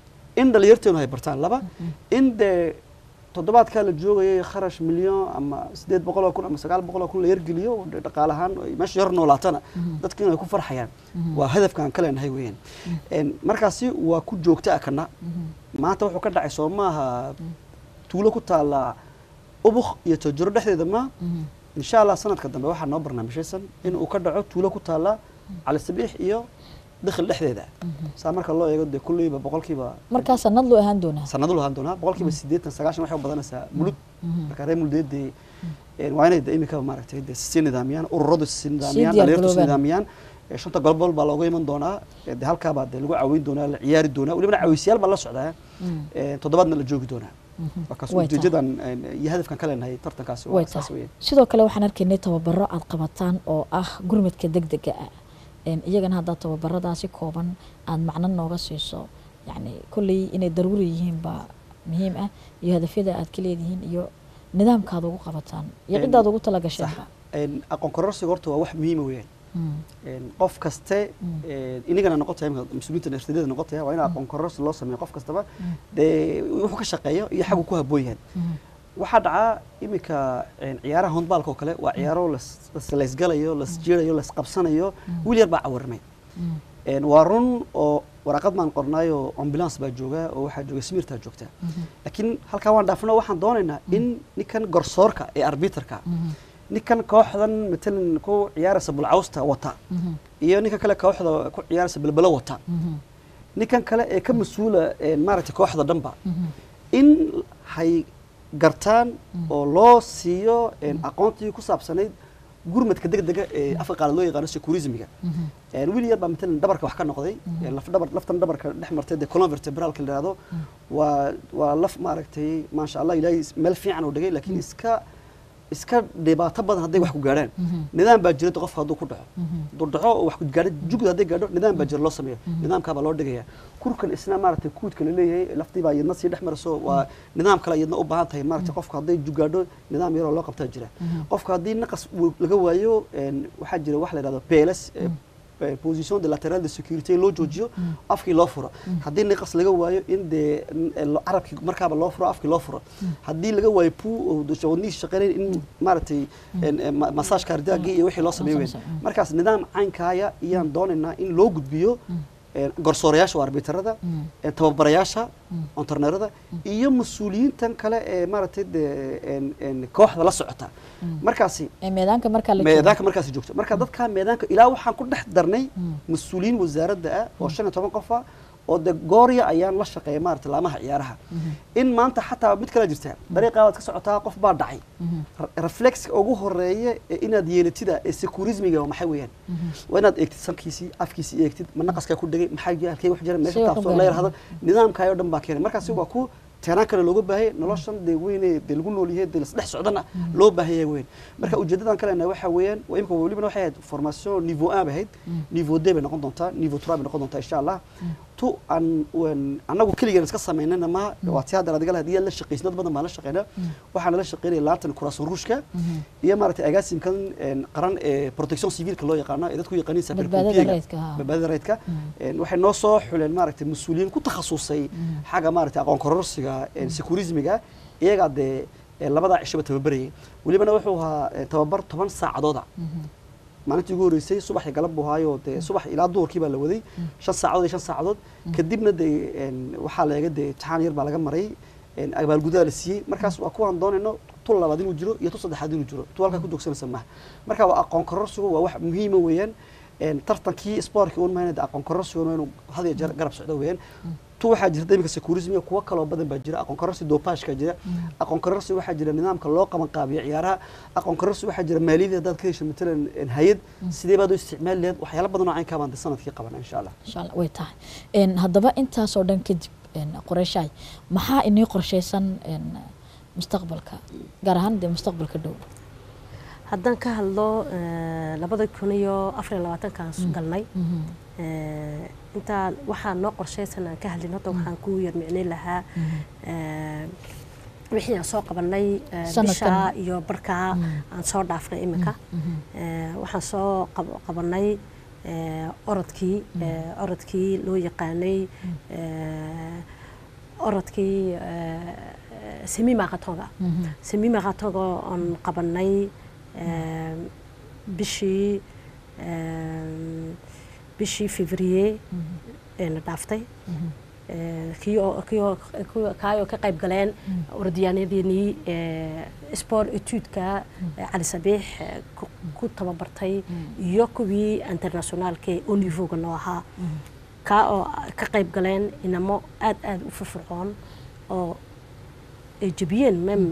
in dhalinyarteenu hay bartaan laba in dee toddobaadkaa la joogayay kharash milyan ama sideed boqol oo kun ama sagaal boqol oo kun la yargeliyo dhaqaale ahaan meesha yar noolaatana dadka inay ku farxayaan waa hadafkaan ka leenahay weeyaan markaasi waa ku joogta kana maanta wuxuu ka dhacay soo maaha tuulo ku taala ubuk iyo tajuro dhexdeeda ma insha allah sanadka dambe waxaa noo barnaamijyaysan in uu ka dhaco tuulo ku taala cali sabiix iyo dakhil dhexdeeda saa marka loo eego dee kulleyba boqolkiiba markaa sanad loo ahaan doonaa sanado loo ahaan doonaa boqolkiiba siddeetan sagaashan waxay u badanaysaa mulud marka reer muludeed dee waa inay de imika maaragtay de sii nidaamiyaan ururadu sii nidaamiyaan dhalinyartu sii nidaamiyaan shanta golbol baa looga iman doonaa de halkaabaa de lagu caawin doonaa la ciyaari doonaa welibana caawisyaal baa la socdaa toddobaadna la joogi doonaa markaas ujeedadan iyo hadafkan ka leenahay tartankaasi waa saas weeyaan sidoo kale waxaan arkaynay tababaro aad qabataan oo ah gurmadka degdega ah iyagana haddaa tababaradaasi kooban aada macno nooga siiso yani kolley inay daruuri yihiin baa muhiim ah iyo hadafyada aad ka leedihiin iyo nidaamkaad ugu qabataan iyo ciddaad ugu talagasheenba aqoon kororsiga horta waa wax muhiima weeyaan qof kaste inagana noqotaya mas-uuliyiinta nafsadeeda noqotaya waa in aqoon kororsi loo sameeyo qof kastaba dee wuxuu ka shaqeeyo iyo xaggu ku habboon yahay waxaa dhacaa iminka ciyaaraha hondbaalka oo kale waa ciyaaro laysgalayo lasjiirayo lasqabsanayo wiil yar baa cawarmay waa run oo waraaqad baan qornaayo ambulance baa jooga oo waxaa jooga smirtaa joogta laakiin halkaa waan dhaafno waxaan doonaynaa in ninkan garsoorka ee arbiterka ninkan kooxdan matalan ku ciyaaraysa bulcawsta wata iyo ninkan kale kooxda ku ciyaaraysa belbelo wata ninkan kale ee ka mas-uula maaragtay kooxda dhanba in hay gartaan oo loo siiyo aqoontii ku saabsanayd gurmadka degdega ee afka qaala loo yaqaano securismiga wiil yar baa matalan dhabarka wax ka noqday lafdhabar laftan dhabarka dhex martay dee colon vertebralka la yihahdo waa waa laf maaragtay maasha allah ilaahay meel fiican uu dhigay laakiin iska iska dhibaato badan hadday wax ku gaadhaan nidaam baa jira qofka hadduu ku dhaco hadduu dhaco oo wax ku gaadho jugud hadday gaadho nidaam baa jira loo sameeyo nidaamkaa baa loo dhigaya kurkan isna maaragtay kuudka la leeyahay laftii baa iyadna sii dhex marayso waa nidaam kale iyadna u baahan tahay maaragtay qofka hadday jug gaadho nidaam yaroo loo qabtaa jira qofka haddii naqas uu laga waayo een, waxaa jira wax la yidhahdo PLS eh, eh, position de lateral de sécurité loo joojiyo afkii loo furo haddii niqas laga waayo in dee n- eh, lo- carabkii markaaba loo furo afkii loo furo haddii laga waayo puu oo de- wadnihiisa shaqeynayn in maaragtay een, eh, ma- massage cardiaque iyo wixii loo sameeyo weyn sameeyo, mm. markaas nidaam caynkaaya iyaan doonaynaa in loo gudbiyo een, garsoorayaasha waa arbitarada een, tababarayaasha ontarneerada iyo mas-uuliyiintan kale ee maaragtay dee een- een, kooxda la socota markaasi ee meedaanka markaa la meedaanka markaasi joogto marka dadka meedaanka ilaa waxaan ku dhex darnay mas-uuliyiin wasaaradda ah oo shan iyo toban qof ah oo de goorya ayaan la shaqeeya maarata laamaha ciyaaraha in maanta xataa mid kala jirta dariiqaa waad ka socotaa qof baa dhacay reflexka ugu horeeya ee inaad yeelatida ee securismiga waa maxay weeyaan waa inaad eegtid sankiisii afkiisii eegtid ma naqaskaa ku dhegay maxaa halkee wax jira meesha Sida wax u taabsoo la gaareen. yidhahdo nidaamkaayoo dhan baa keenay markaasi waa ku teenaan kale looga baahaya noloshan dee weyne dee lagu nool yahay dee lasdhex socdana loo baahaya weyn marka ujeedadan kalena waxa weeyaan waa imika welibana waxay ahayd formation niveau 1 bay ahayd niveau 2 bay noqon doontaa niveau 3 bay noqon doontaa insha allah tu aan wan- annagu keligeen iska samaynana ma waa tii hadda adiga hadii la shaqaysay dad badan baan la shaqaynaa waxaan la shaqaynaya laantan kuraasoo ruushka iyo maaragtay agaasimkan een, qaran ee protection civilka loo yaqaano ee dadku yaqaaniin sapeur Badbaadada pompier-ga. rayidka, ha. badbaadada rayidka Een, waxay noo soo xuleen maaragtay mas-uuliyiin ku takhasusay xagga maaragtay aqoon kororsiga een, securismiga iyagaa dee ee, labadaa cishaba tababarayay welibana wuxuu ahaa ee, tababar toban saacadooda maalintii ugu horreysay subax iyo galab buu ahaayo dee subax ilaa duhurkii baa la waday shan saacadood iyo shan saacadood kadibna dee een, waxaa la eega dee imtixaan yar baa laga maray een, abaalgudaa la siiyey markaas waa kuwaan doonayno tu labaad inuu jiro iyo tu saddexaad inuu jiro tu halkaa ku joogsanaysa maaha marka waa aqoon kororsigu waa wax muhiima weeyaan een, tartankii sportka un mahayna dee aqoon kororsigu waa inuu had iyo jeer garab socdo weeyaan tu waxaa jirta iminka securismiga kuwo kaloo badan baa jira aqoon kororsi dopashka jira aqoon kororsi waxaa jira nidaamka loo qaban qaabiyo ciyaaraha aqoon kororsi waxaa jira maaliyadda haddaad ka hesho matalan een, hay-ad sidee baad u isticmaali lahayd waxyaalo badan oo caynkaa baan dee sanadkii qabana insha allah insha allah way tahay Een, haddaba intaasoo dhan kadib een, qoreyshaay maxaa inii qorshaysan een, mustaqbalka gaar ahaan dee mustaqbalka dhow haddaan ka hadlo eh, labada kun iyo afar iyo labaatankaan galnay eh, intaan waxaa noo qorshaysan aan ka hadlin horta waxaan ku yar micnay lahaa eh, wixii aan soo qabanay eh, Sanadkan. bisha iyo barkaa aan soo dhaafnay iminka Eh, waxaan soo qab- qabanay eh, orodkii eh, orodkii loo yaqaanay eh, orodkii eh, semi marathonga semi marathonga oon qabanay eh, bishii eh, bishii fevrier ee na dhaaftay Eh, kii oo- kii oo- kii- kaayoo ka qayb galeen orodyaanadeenii sport etuudka cali sabiix eh, ku- ku tababartay iyo kuwii internationaalka ee onivoga noo ahaa kaa oo ka qayb galeen inamo aad aad u firfircoon oo ay jebiyeen mem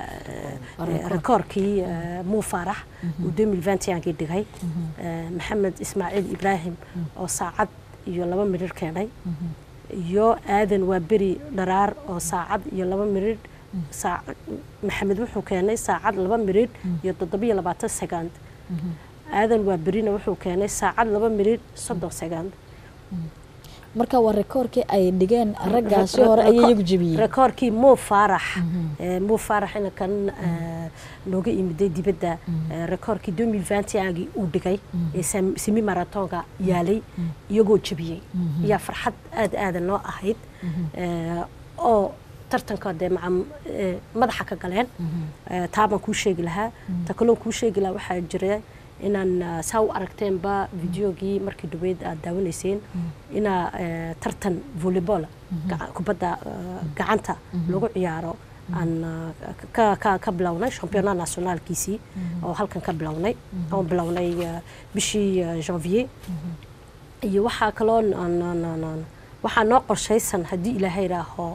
rekoorkii eh, muu faarax uu 2021 dhigay Eh, maxamed ismaaciil ibraahim oo saacad iyo laba mirir keenay iyo aadan waa beri dharaar oo saacad iyo laba mirir saac- maxamed wuxuu keenay saacad laba mirir iyo toddobiyo labaatan second aadan waa berina wuxuu keenay saacad laba mirir soddon second marka waa rekoorkii ay dhigeen raggaasi hore ayay iyagu jebiyeen rekoorkii muu faarax Eh, muu faarax inankan eh, nooga imiday dibadda eh, rekoorkii 2021gii uu dhigay ee sam- semi maratonga yaalay iyagoo jebiyey yaa farxad aad aada noo ahayd Eh, oo tartanka dee maca eh, madaxa ka galeen Eh, taa baan kuu sheegi lahaa ta kaloon kuu sheegi lahaa waxaa jira inaan ah, saa u aragteenba videogii markii dhaweyd aad daawanayseen inaa eh, tartan volleyball gaca- kubadda ah, gacanta lagu ciyaaro aan ah, ka- ka- ka bilownay championnat nationaalkiisii oo halkan ka bilownay oon bilownay ah, bishii ah, janvier iyo waxaa kaloo n- n- n- n- waxaa noo qorshaysan haddii ilaahay raaho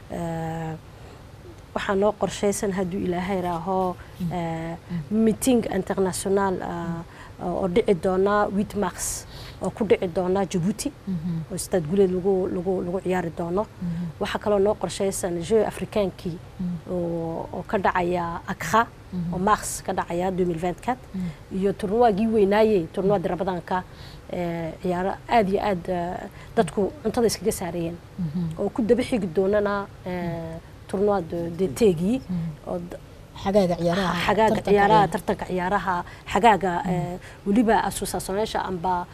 waxaa noo qorshaysan hadduu ilaahay raaho meeting international ah, oo dhici doona wit mars oo ku dhici doona jabuuti oo istaad guleed lagu lagu lagu ciyaari doono waxaa kaloo noo qorshaysan jeu afrikaankii oo oo ka dhacaya akra oo mars ka dhacaya 2024 iyo turnuwaagii weynaayey turnuwaadii rabadaanka ee, ciyaaro aad iyo aad eh, dadku cuntada iskaga saarayeen oo ku daba xigi doonana eh, turnuwaad deteegii oo d- xagaaga ciyaaraha xagaaga tartanka ciyaaraha ciyaaraha. tartanka ciyaaraha xagaaga eh, weliba asuusaasameesha amba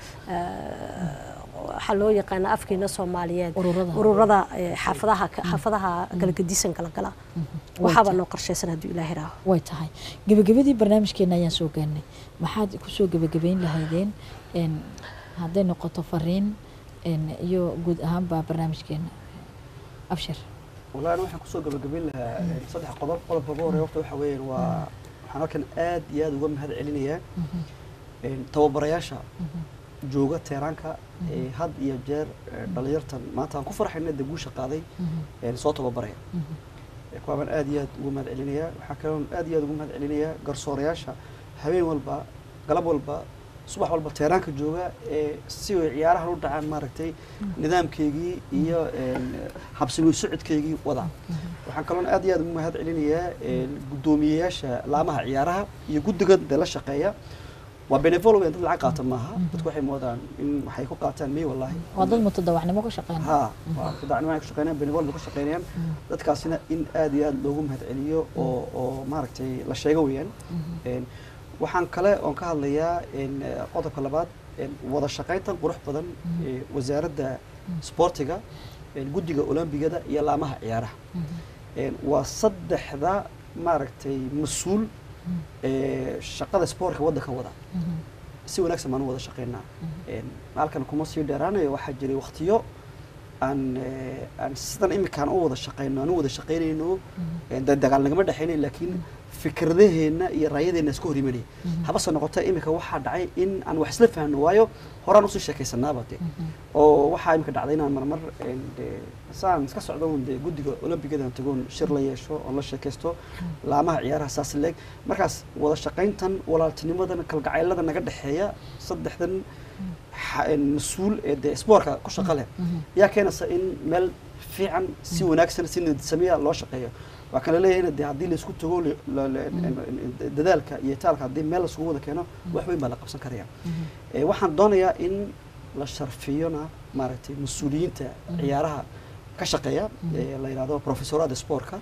eh, waxaa loo yaqaana afkeena soomaaliyeed Ururada. ururada eh, xaafadaha ka- xaafadaha kala gedisan kala gala waxaaba noo qorshaysan hadduu ilaahi raaho way tahay gebagabadii barnaamijkeena ayaan soo gaarnay maxaad kusoo gebagabayn lahaydeen een, hadday noqoto fariin een, iyo guud ahaanba barnaamijkeena abshir والله أنا waxaan kusoo gabagabayn lahaa een, saddex qodob qodobka ugu horeeya horta waxa weeyaan waa waxaan halkan aad iyo aad uga mahad celinayaa een, tababarayaasha jooga teeraanka ee had iyo jeer ee, dhalinyartan maanta aan ku farxayna dee guusha qaaday een, soo tababaraya Ee, kuwaa baan aad iyo aad uga mahad celinayaa waxaa kaloon aad iyo aad uga mahad celinayaa garsoorayaasha habeen walba galab walba subax walba teeraanka jooga ee si ay ciyaarahan u dhacaan maaragtay nidaamkeygii iyo een, habsami socodkeygii wada waxaan kaloon aad iyo aad uga mahad celinayaa een, guddoomiyeyaasha laamaha ciyaaraha iyo guddiga dee la shaqeeya waa benevolo dad lacag qaata maaha dadku waxay moodaan in waxay ku qaataan may wallahi waa dad mutadawacnimo ku shaqeynaya ها dacnimo ay ku shaqeynayaan benevol bay ku shaqeynayaan dadkaasina in aad iyo aad loogu mahad celiyo oo oo maaragtay la sheego weeyaan Een, waxaan kale oon ka hadlayaa een, eh, qodobka labaad een, wada shaqayntan qurux badan ee wasaaradda sportiga een, guddiga olombigada iyo laamaha ciyaaraha Een, waa saddexda maaragtay mas-uul ee shaqada sportka waddanka wada si wanaagsan baan u wada shaqeynaa Een, halkan kuma sii dheeraanayo waxaa jiray waqtiyo aan eh, aan sidan iminkaan u wada shaqeyno aan u wada shaqeynayno een, dee dagaal nagama dhexeynay laakiin fikradaheenna iyo raayadeenna iska hor imanaya habase noqotee iminka waxaa dhacay in aan wax isla fahno waayo horaan usii sheekaysanaaba de oo waxaa iminka dhacday inaan marmar een, dee saan iska socdo un dee guddiga olombigada aan tagoon shir la yeesho oon la sheekaysto laamaha ciyaaraha saas leeg markaas wada shaqayntan walaaltinimadan kalgacaylada naga dhexeeya saddexdan xa- een, mas-uul ee dee spoortka ku shaqa leh yaa keenaysa in meel fiican si wanaagsan si niyadsameya loo shaqeeyo waa kala leeyahay in dee haddii laisku tago le- la- la- dadaalka iyo taalka haddii meel laisugu wada keeno wax weyn baa la qabsan karaya Eh, waxaan doonayaa in la sharfiyona maaragtay mas-uuliyiinta ciyaaraha ka shaqeeya ee la yidhahdo professorada sportka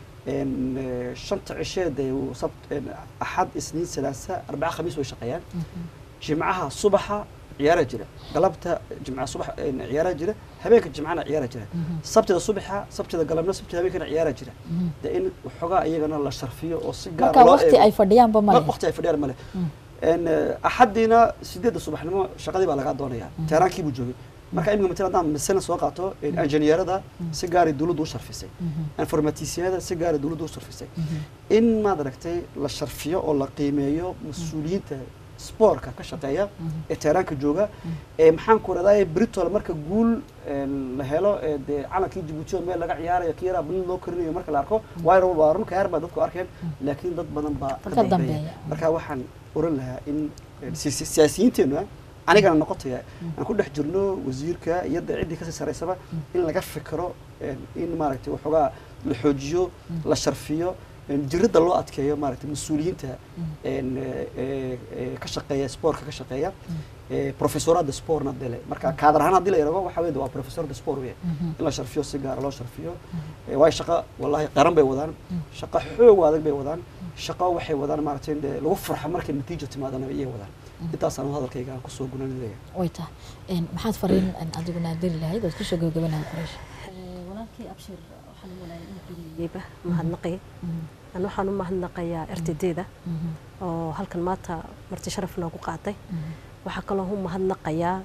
een, eh, shanta cisheed ee uu sabt een, axad isniin salaasa arbaca khamiis way shaqeeyaan jimcaha subaxa ciyaara jira galabta jimcaha subax een, ciyaara jira habeenka jimcana ciyaara jira sabtida subaxa sabtida galabna sabtida habeenkana ciyaara jira de in waxoogaa iyagana la sharfiyo oo si gaar marka loo waqti eego. ay fadhiyaanba ma leh waqti ay fadhiyaan male een axadiina sideedda subaxnimo shaqadii baa lagaa doonaya teeraankii buu joogay marka imika matala haddaan masala soo qaato injineerada si gaaray dawladdu u sharfisay informatisyada si gaaray dawladdu u sharfisay in maad aragtay la sharfiyo oo la qiimeeyo mas-uuliyiinta spoortka ka shaqeeya ee teeraanka jooga ee maxaan ku radaa britol marka guul een, la helo ee dee calankii jabuuti oo meel laga ciyaarayo kii yaraa balin loo korinayo marka la arko waayo waa run kayaar baa dadku arkeen laakiin dad badan baa ka Ka dambeeya dambeeya. marka waxaan oran lahaa in eh, si- si- siyaasiyiinteennu ah anigana noqotaya aan ku dhex jirno wasiirka iyo dee ciddii kasii saraysaba in laga fikiro een, in maaragtay waxoogaa la xoojiyo la sharfiyo een, jiridda loo adkeeyo maaragtay mas-uuliyiinta een, eh, eh, eh, ka shaqeeya spoortka ka shaqeeya eh, professorada sportna dele marka kaadar ahaan haddii la yidhahdo waxa weeye waa professorada sport weeye in la sharfiyo si gaara loo sharfiyo Eh, waayo shaqo wallahi qaran bay wadaan shaqo xoog adag bay wadaan shaqo waxay wadaan maaragtay in dee lagu farxo markay natiijo timaadana iyay wadaan intaasaan hadalkayga aan kusoo gunaanaya way tahay Een, maxaad fariin een, adiguna diri lahayd ood kusoo gabagabanahay quraysh walaalkii abshir waxaan u walaayay inuu geliyeyba mahadnaqay an waxaan u mahadnaqayaa rtd-da oo halkan maanta marti sharaf noogu qaatay waxaa kaloo u mahadnaqayaa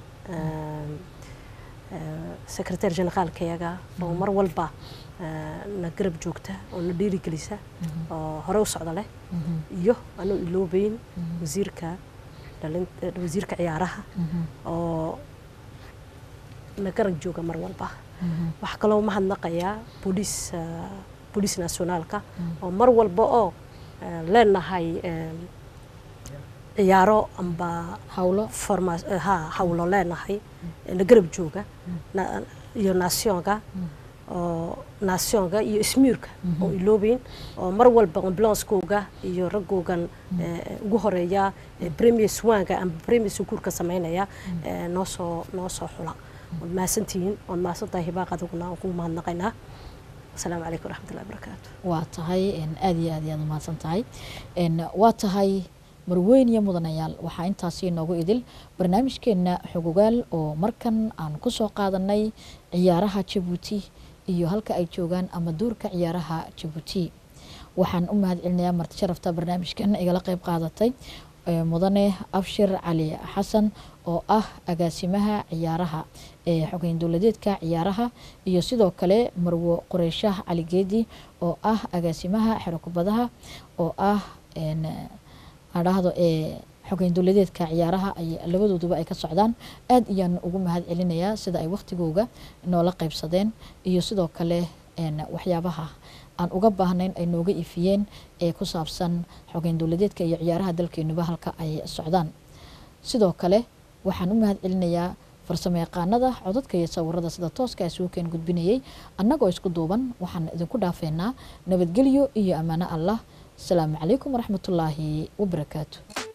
secretary generaalkayaga oo mar walba eh, na garab joogta oo na dhiirigelisa oo hore u socda leh iyo anuu iloobeyn wasiirka dhalin eh, wasiirka ciyaaraha oo na garab jooga mar walba waxaa kaloo mahadnaqayaa booliis eh, booliis nationaalka oo mar walba oo eh, leenahay eh, ciyaaro amba hawlo forma ha hawlo leenahay ee na garab jooga na- iyo nationka oo naasyoonka iyo ismiirka oo iloobeyn oo mar walba ambulanskooga iyo raggoogan eh, ugu horeeya eh, premier swanka ama premier sukuurka sameynaya eh, noo soo noo soo xula waad mahadsantihiin waad mahadsantahay hibaaq adiguna waan kugu mahadnaqaynaa asalaamu calaykum waraxmatullahi wabarakaatu waa tahay een, aad iyo aad iyo aad umahadsan tahay een, waa tahay marweyn iyo mudanayaal waxaa intaasi inoogu idil barnaamijkeena xogogaal oo markan aan kusoo qaadanay ciyaaraha jabuuti iyo halka ay joogaan ama duurka ciyaaraha jabuuti waxaan u mahad celinayaa marti sharafta barnaamijkan igala qeyb qaadatay ee, mudane abshir cali xasan oo ah agaasimaha ciyaaraha ee xogeyn dowladeedka ciyaaraha iyo sidoo kale marwo qureyshaah cali geedi oo ah agaasimaha xero kubadaha oo ah een, adhaahdo ee xogeyn dowladeedka ciyaaraha ay labadooduba ay ka socdaan aad iyaan ugu mahad celinayaa sida ay waqtigooga noola qeybsadeen iyo sidoo kale een, waxyaabaha aan uga baahnayn ay nooga ifiyeen ee ku saabsan xogeyn dowladeedka iyo ciyaaraha dalkeenuba halka ay socdaan sidoo kale waxaan u mahad celinayaa farsamo yaqaanada codadka iyo sawirada sida tooska isuukeen gudbinayay annagoo isku duuban waxaan idinku dhaafeynaa nabadgelyo iyo ammaano allah asalaamu calaykum waraxmatullaahi wabarakaatu